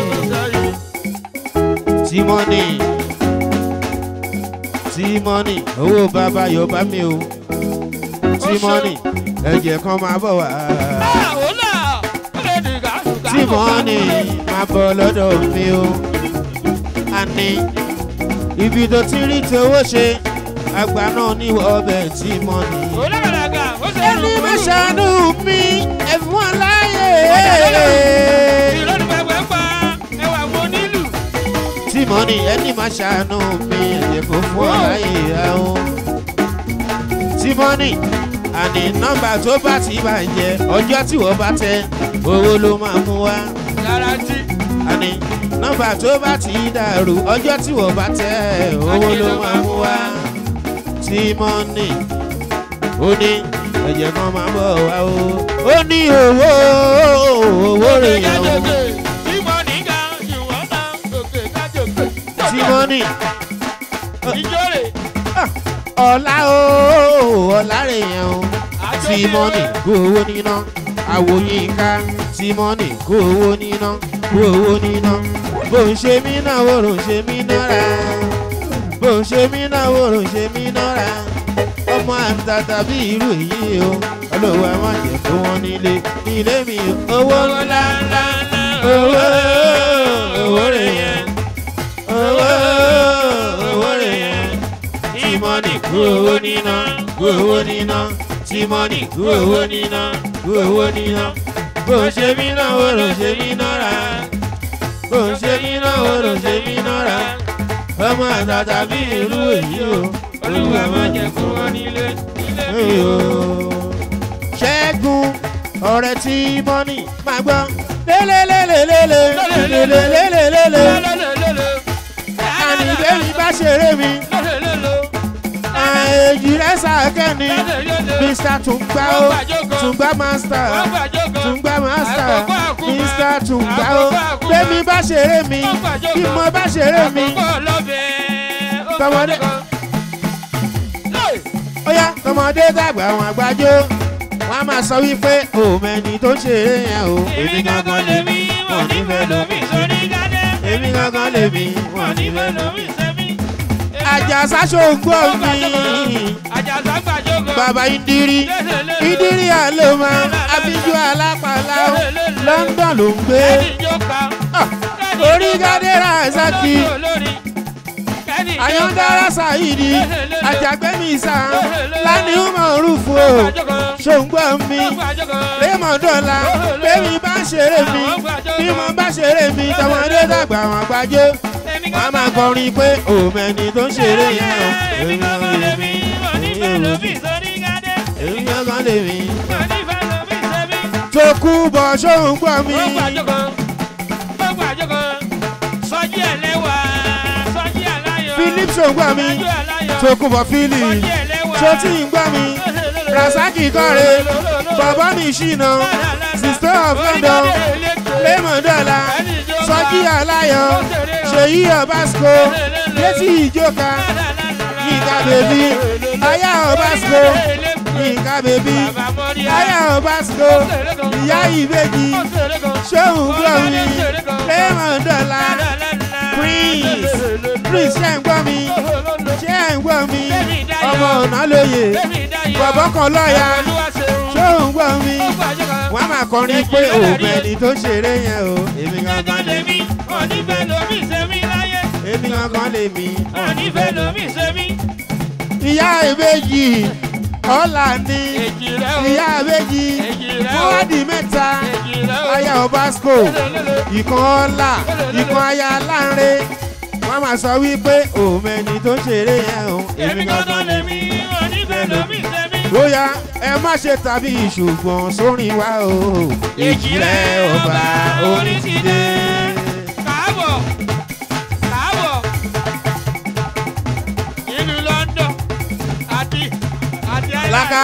símọ́nì símọ́nì owó bàbá yorùbá mi o tímọ́nì ẹ̀jẹ̀ kan máa bọ̀ wá. tímọ́nì máa bọ̀ lọ́dọ̀ mi o. àní ibi tó ti rí ti owó ṣe àgbà náà ní ọbẹ̀ tímọ́nì. ẹni máa ṣàánú mi ẹ̀fún aláyè. tímọ́nì ẹni máa ṣàánú mi ẹ̀jẹ̀ kò fún aláyè àwọn. tímọ́nì àní nọ́mbà tó bá ti bàjẹ́ ọjọ́ tí wọ́n bá tẹ owó ló máa mú wá. garanti. àní nọ́mbà tó bá ti dàrú ọjọ́ tí wọ́n bá tẹ owó ló máa mú wá. tímọ́nì ó ní ẹ̀jẹ̀ kan máa bọ̀ wá o. ó ní owó owó rẹ̀ yẹn o. tímọ́nì ga ìwọ́n náà òkè kájòkè. tímọ́nì ìjọ rè. ọ̀la o ọ̀la rẹ̀ yẹn o tímọ́nì kó owó níná àwòyínká tímọ́nì kó owó níná kó owó níná bó ń ṣe mí náà wòrò ń ṣe mí nára bó ń ṣe mí náà wòrò ń ṣe mí nára ọmọ àtàtà bí irú èyí o olówó ẹ má jẹ fún wọn nílé nílé mi owó ńlá ńlá owó owó rẹ̀ yẹn owó owó rẹ̀ yẹn tímọ́nì kú owó níná kú owó níná tímọ́nì kú owó níná kú owó níná bó ṣe mí náà wò ló ṣe mí nára bó ṣe mí náà wò ló ṣe mí nára ọmọ àtàtà bí irú èyí o olúwa má jẹ kó wọn nílé nílé o. ṣẹ́gun ọ̀rẹ́ tímọ́nì máa gbọ́ lélelélelélelélelélelélele àníbẹ̀mí bá ṣeré mi èjì rẹ̀ sàkẹ́ni mr tungba o tungba master tungba master mr tungba o bẹ́mi bá ṣeré mi bí mo bá ṣeré mi tọmọdé ó yá tọmọdé dàgbà wọn àgbájọ wọn a máa sọ wípé òmẹni tó ń ṣeré yẹn o èmi gangan lèmi wọn nífẹ̀ẹ́ lómi sórí gádẹ́ èmi gangan lèmi wọn nífẹ̀ẹ́ lómi sẹ́mi àjàsá ṣògbọ́ mi bàbá ìdírí ìdírí àlòmọ abíjú alápàlà London ló ń gbé orí gádẹ́rà ṣáàkì àyọ̀ndára ṣàyídì àjàgbẹ́mísà lánìí mọ̀ọ́rùfù o ṣòǹgbọ́ mi rémọ̀dọ́là bẹ́ẹ̀ni bá ń ṣeré mi bí mo bá ṣeré mi tọmọdé dàgbà wọn gbájọ́ wọ́n á máa kọrin pé òmẹ́ni tó ń ṣeré yẹn o èmi gangan lèmi èmi gangan lèmi tó kú bọ̀ ṣòǹgbọ́ mi Sọjí ẹlẹ́wà, sọjí aláyọ̀. Philip ṣòǹgbọ́ mi tó kún bọ̀ fílì tó tí ń gbọ́ mi rasaki kọ́re bàbá mi ṣìnà sister of london raymond dọ́là sọ́jí aláyọ̀ ṣèyí ọ̀básco létí ìjókà yínká bèbí aya ọ̀básco yínká bèbí aya ọ̀básco ìyá ìbejì ṣóhun gbọ́ mi raymond dọ́là prince prince ṣe ń gbọ́ mi ṣe ń gbọ́ mi ọmọ ọ̀nà lóye bàbá kan lọ́ọ̀yà ṣé ò ń gbọ́ mi wọ́n máa kọrin pé òbẹ̀ni tó ṣeré yẹn o èmi gangan lè mí èmi gangan lè mí ìyá ìbejì ọ̀là ni ìyá ìbejì mọ́wádìí mẹ́ta aya obasco ìkan ọ̀là ìkan aya láńre wọ́n máa sọ wípé òbẹ̀ni tó ṣeré yẹn o èmi gangan lè mí bóyá ẹ má ṣe tàbí ṣùgbọ́n sórin wa o èjìrẹ́ ọba orin ti dé. káàbọ̀ káàbọ̀ ìlú london àti àti island. laka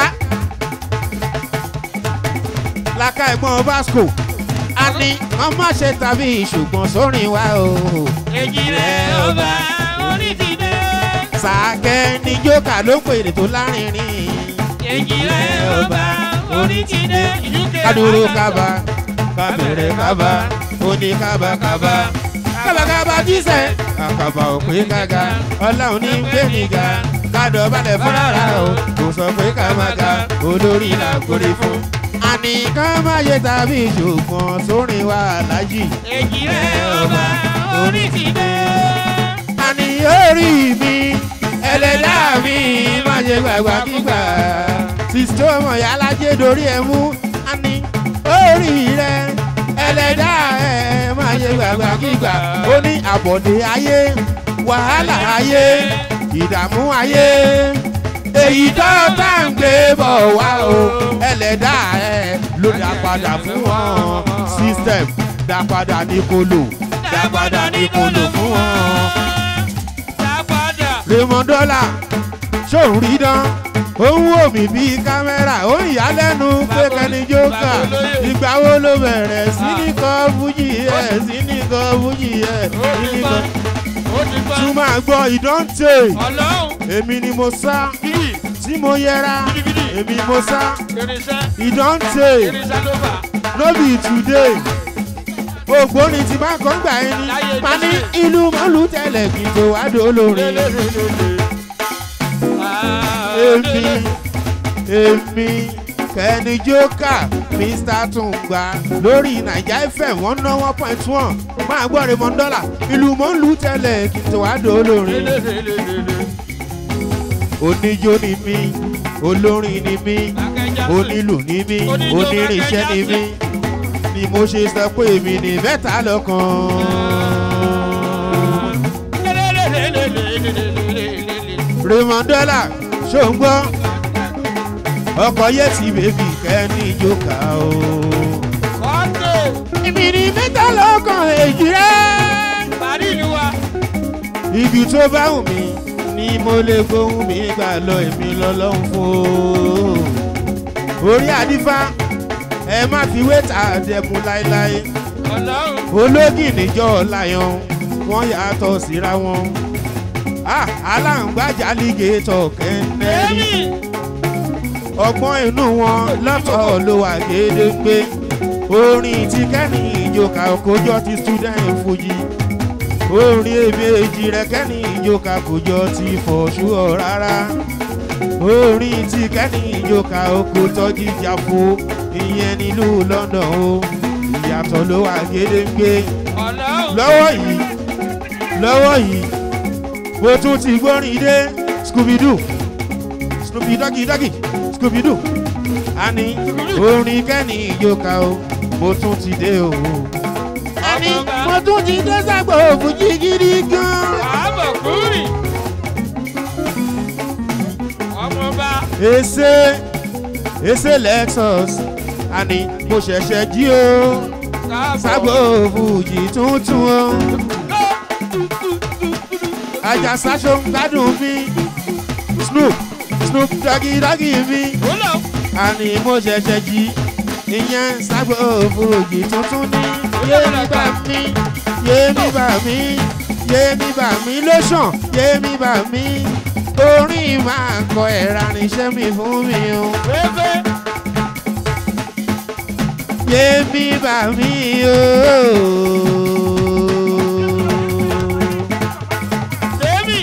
laka ẹ̀gbọ́n basco a ní wọ́n má ṣe tàbí ṣùgbọ́n sórin wa o èjìrẹ́ ọba orin ti dé. sàkẹ́ ní jókà ló ń pèrè tó lárinrin èjìrẹ́ ọba orin ti dé. kádúró kábà kábẹ̀rẹ̀ kábà oní kábà kábà kábàkábà jíṣẹ́ àkàbà òpè kága ọlọ́run ní gbẹ̀míga kádọ̀ balẹ̀ fúnra o kò sọ pé ká má ga olórí là ń kórè fún. àní ká má yẹ tàbí ṣùgbọ́n sórin wa aláàjì. èjìrẹ́ ọba orin ti dé. àní orí mi ẹlẹ́dá mi má ṣe gbàgbà kígbà sísítọ́ ọmọ ìyá alájẹ dorí ẹ mú àní orí rẹ ẹlẹ́dá ẹ má ṣe gbàgbà kígbà ó ní àbọ̀dé ayé wàhálà ayé ìdààmú ayé èyí tó bá ń gbé bọ̀ wá o ẹlẹ́dá ẹ ló dá padà fún wọn system dá padà ní kolo dá padà ní kolo fún wọn Dápadà. raymond dọ́là ṣòun rí dán ó ń wò mí bíi kámẹ́rà ó ń yá lẹ́nu pé kẹ́ni jókà ìgbà wo ló bẹ̀rẹ̀ sí ní kọ́ fújì ẹ̀ sí ní kọ́ fújì ẹ̀ Ó sí ti ní gbọ́. kọ́. Ó ti gbọ́. tún máa gbọ́ ìdánté Ọlọ́run. èmi ni mo sá Bíbí. tí mo yẹra èmi mo sá Irinṣẹ́. ìdánté Irinṣẹ́ ló fà. no be today ògbóni ti máa kọ́ gbà ẹni Láyé máa ní Jésù. ìlú mọ́lù tẹ̀lẹ̀ kí n tó wá dolórin. èmi èmi kẹ́ni jókà mr tungba lórí naija fm one nine one point one máa gbọ́ raymond dollar ìlú mọ́ ń lù tẹ́lẹ̀ kí n tó wá dolórin. oníjó ni mí olórin ni mí onílù ni mí onírìnṣẹ́ ni mí ni mo ṣe sọ pé èmi ní mẹ́ta lọ́kàn. raymond dollar ṣó ń gbọ́ ọkọ̀ yẹ́tì bèbí kẹ́ni jókà o. èmi ní mẹ́ta lọ́kàn èjì rẹ̀. ibi tó bá wù mí ni mo lè gbóhùn mi gbà lọ èmi lọ́lọ́hún fún o. orí àdífá ẹ má fi wéta àdẹ̀mú láéláé ológì níjọ́ láyọ̀n wọ́n yàtọ̀ síra wọn. Ah, aláǹgbájà lígétọ̀ kẹ́ńdẹ́rì ọgbọ́n inú wọn lọ́tọ̀ ló wà gédéńgbé orin tí kẹ́ni ìjòkà kójọ ti student fuji orin èbèjì rẹ kẹ́ni ìjòkà kójọ ti fọ̀ṣúọ̀ rárá orin tí kẹ́ni ìjòkà oko tọ́jú jàfo ìyẹn nílùú london o ìyàtọ̀ ló wà gédéńgbé lọ́wọ́ yìí lọ́wọ́ yìí mo tún ti gbórin dé scooby-doo scooby doggy doggy scooby-doo àní orin kẹ́ni ìjòkà o mo tún ti dé o. àní mo tún ti dé ságbó òfújì gidi gan. èsè èsè lexus àní mo ṣẹ̀ṣẹ̀ jí o ságbó òfújì tuntun o. àjàsá ṣó ń gbádùn mi snoop snoop doggy doggy mi Wúlò. àní mo ṣẹ̀ṣẹ̀ jí ìyẹn ságbó òfurufú tuntun ní yémi bá mi yémi bá mi yémi bá mi lóṣàn yémi bá mi orin máa kọ ẹ̀rà níṣẹ́ mi fún mi o Fẹ́fẹ́. yémi bá mi o. Tèmi.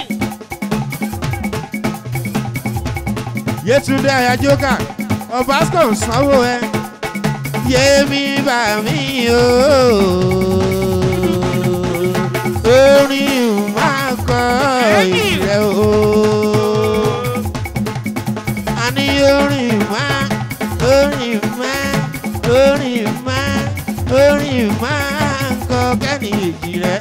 Yétúndé Ayajókà Ọbásíkò ń sanwó ẹ yémi bá mi o. orin máa kọ ìrẹ o. a ní orin máa orin máa orin máa orin máa ń kọ kẹ́ni èjì rẹ.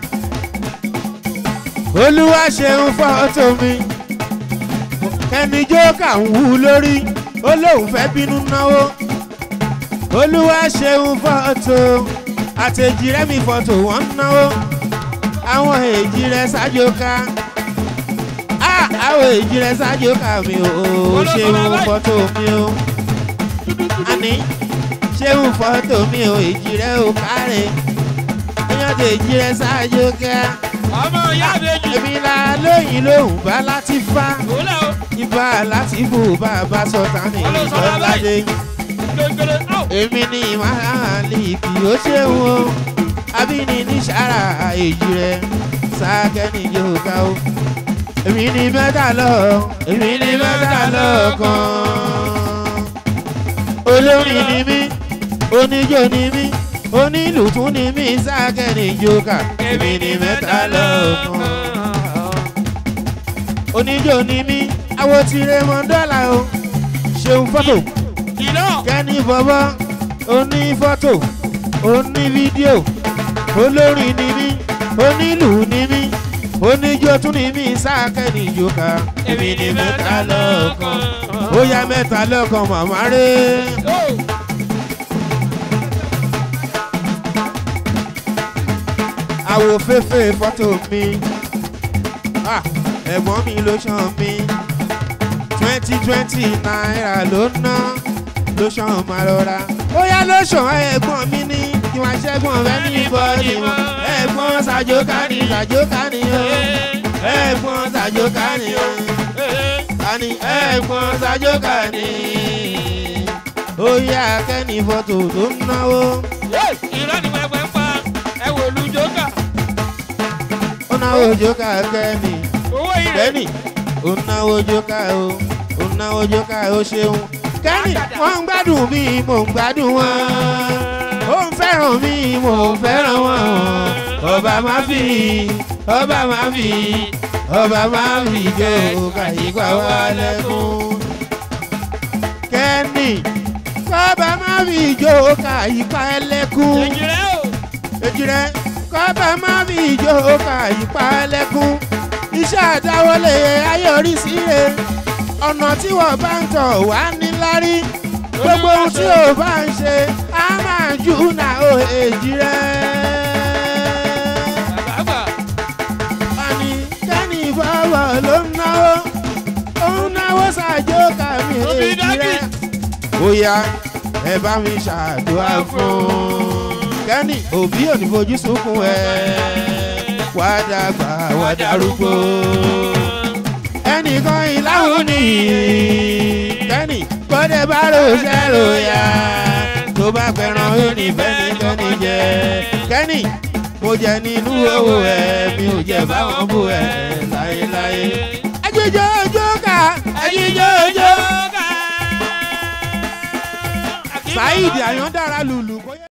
olúwa ṣeun fọ́tò mi kẹ́ni jókà ń wú lórí ó lóun fẹ́ bínú náwó olúwa ṣeun fọ́tò àtẹ̀jì rẹ̀ mi fọ́tò wọ́n ń náwó àwọn èjì rẹ̀ ṣáájóká àwọn èjì rẹ̀ ṣáájóká mi ò ṣeun fọ́tò mi o àní ṣeun fọ́tò mi ò èjì rẹ̀ ò kárẹ̀ èèyàn tèjì rẹ̀ ṣáájóká Ọmọ ìyá àbèjì. èmi la lóyìn lóhùn bá láti fá Wúlò. ibà láti bù bàbá sọ̀tà ní Ọlọ́sọ̀rọ̀ ìbọ̀ládé Gbẹ̀gbẹ̀rẹ̀. Áò. èmi ní màálìkì ó ṣeun o abíní ní sàrà èjì rẹ sákẹ́ni yóò ká o èmi ní mẹ́ta lọ èmi ní mẹ́ta lọ kan olórin ni mí oníjó ni mí onílù tún ni mí sákẹ́ni yóò ká èmi ní mẹ́ta lọ kan oníjó ni mí àwo tirẹ̀ mọ́ dọ́là o ṣeun fọ́tò Ìlọ. kẹ́ni bọ́bọ́ oní fọ́tò oní fídíò olórin ni mí onílù ni mí oníjó tún ni mí sákẹ́ni ìjòkà èmi ni mẹ́ta lọ́kàn ó yá mẹ́ta lọ́kàn màmá rẹ̀. Ó. àwò fẹ́fẹ́ fọ́tò mi Ah, ẹ̀gbọ́n mi ló ṣàn mí twenty twenty náírà ló ná ló ṣàn máa rọra ó yá ló ṣàn ẹ̀gbọ́n mi ní kí wọ́n ṣẹ́gun rẹ ní bọ́ọ̀lì wọn ẹ̀gbọ́n ṣàjọká ní ṣàjọká ní o ẹ̀gbọ́n ṣàjọká ní o àní ẹ̀gbọ́n ṣàjọká ní ó yá kẹ́ni fọ́tò tó ń náwó Ìlọ ni wọ́n ẹgbẹ́ ń pa. Ẹ wò lu jókà. ó náwó jókà kẹ́ni. Owó ilẹ̀. kẹ́nì ó náwó jóká o ó náwó jóká o ṣeun kẹ́nì wọ́n ń gbádùn mi mò ń gbádùn wọn ó ń fẹ́ràn mi mò ń fẹ́ràn wọn ọba má fi ọba má fi ọba má fi jó kàyípa wá lẹ́kún kẹ́nì ọba má fi jó kàyípa lẹ́kún Èjì rẹ̀ o. èjì rẹ kọ́bà má fi ìjó ka ìpa ẹlẹ́kún iṣẹ́ àdáwọlé ayọ̀rísí rẹ̀ ọ̀nà tí wọ́n bá ń tọ̀ wá níláárí gbogbo ohun tí o bá ń ṣe á máa jù náà ó èjì rẹ. Bàbá àgbà. àní kẹ́ni ìfọwọ́ ló ń náwó ó ń náwó ṣàjò kàmí Òbí èjì dájú. rẹ. ó yá ẹ bá mi ṣàdúrà fún kẹ́ni òbí ò ní fojú sunkún ẹ wá dàgbà wá darúgbó ẹnìkan ìláhùn ni kẹ́ni kọ́dẹ̀ bá ròṣẹ́ ròyà tó bá pẹ̀ràn ó ní fẹ́ni kẹ́ni jẹ kẹ́ni mo jẹ nínú owó ẹ mi ò jẹ báwọn bú ẹ láéláé. ẹjíjọ́ ojú ká ẹjíjọ́ ojú. Saheed Àyàndára lùlù.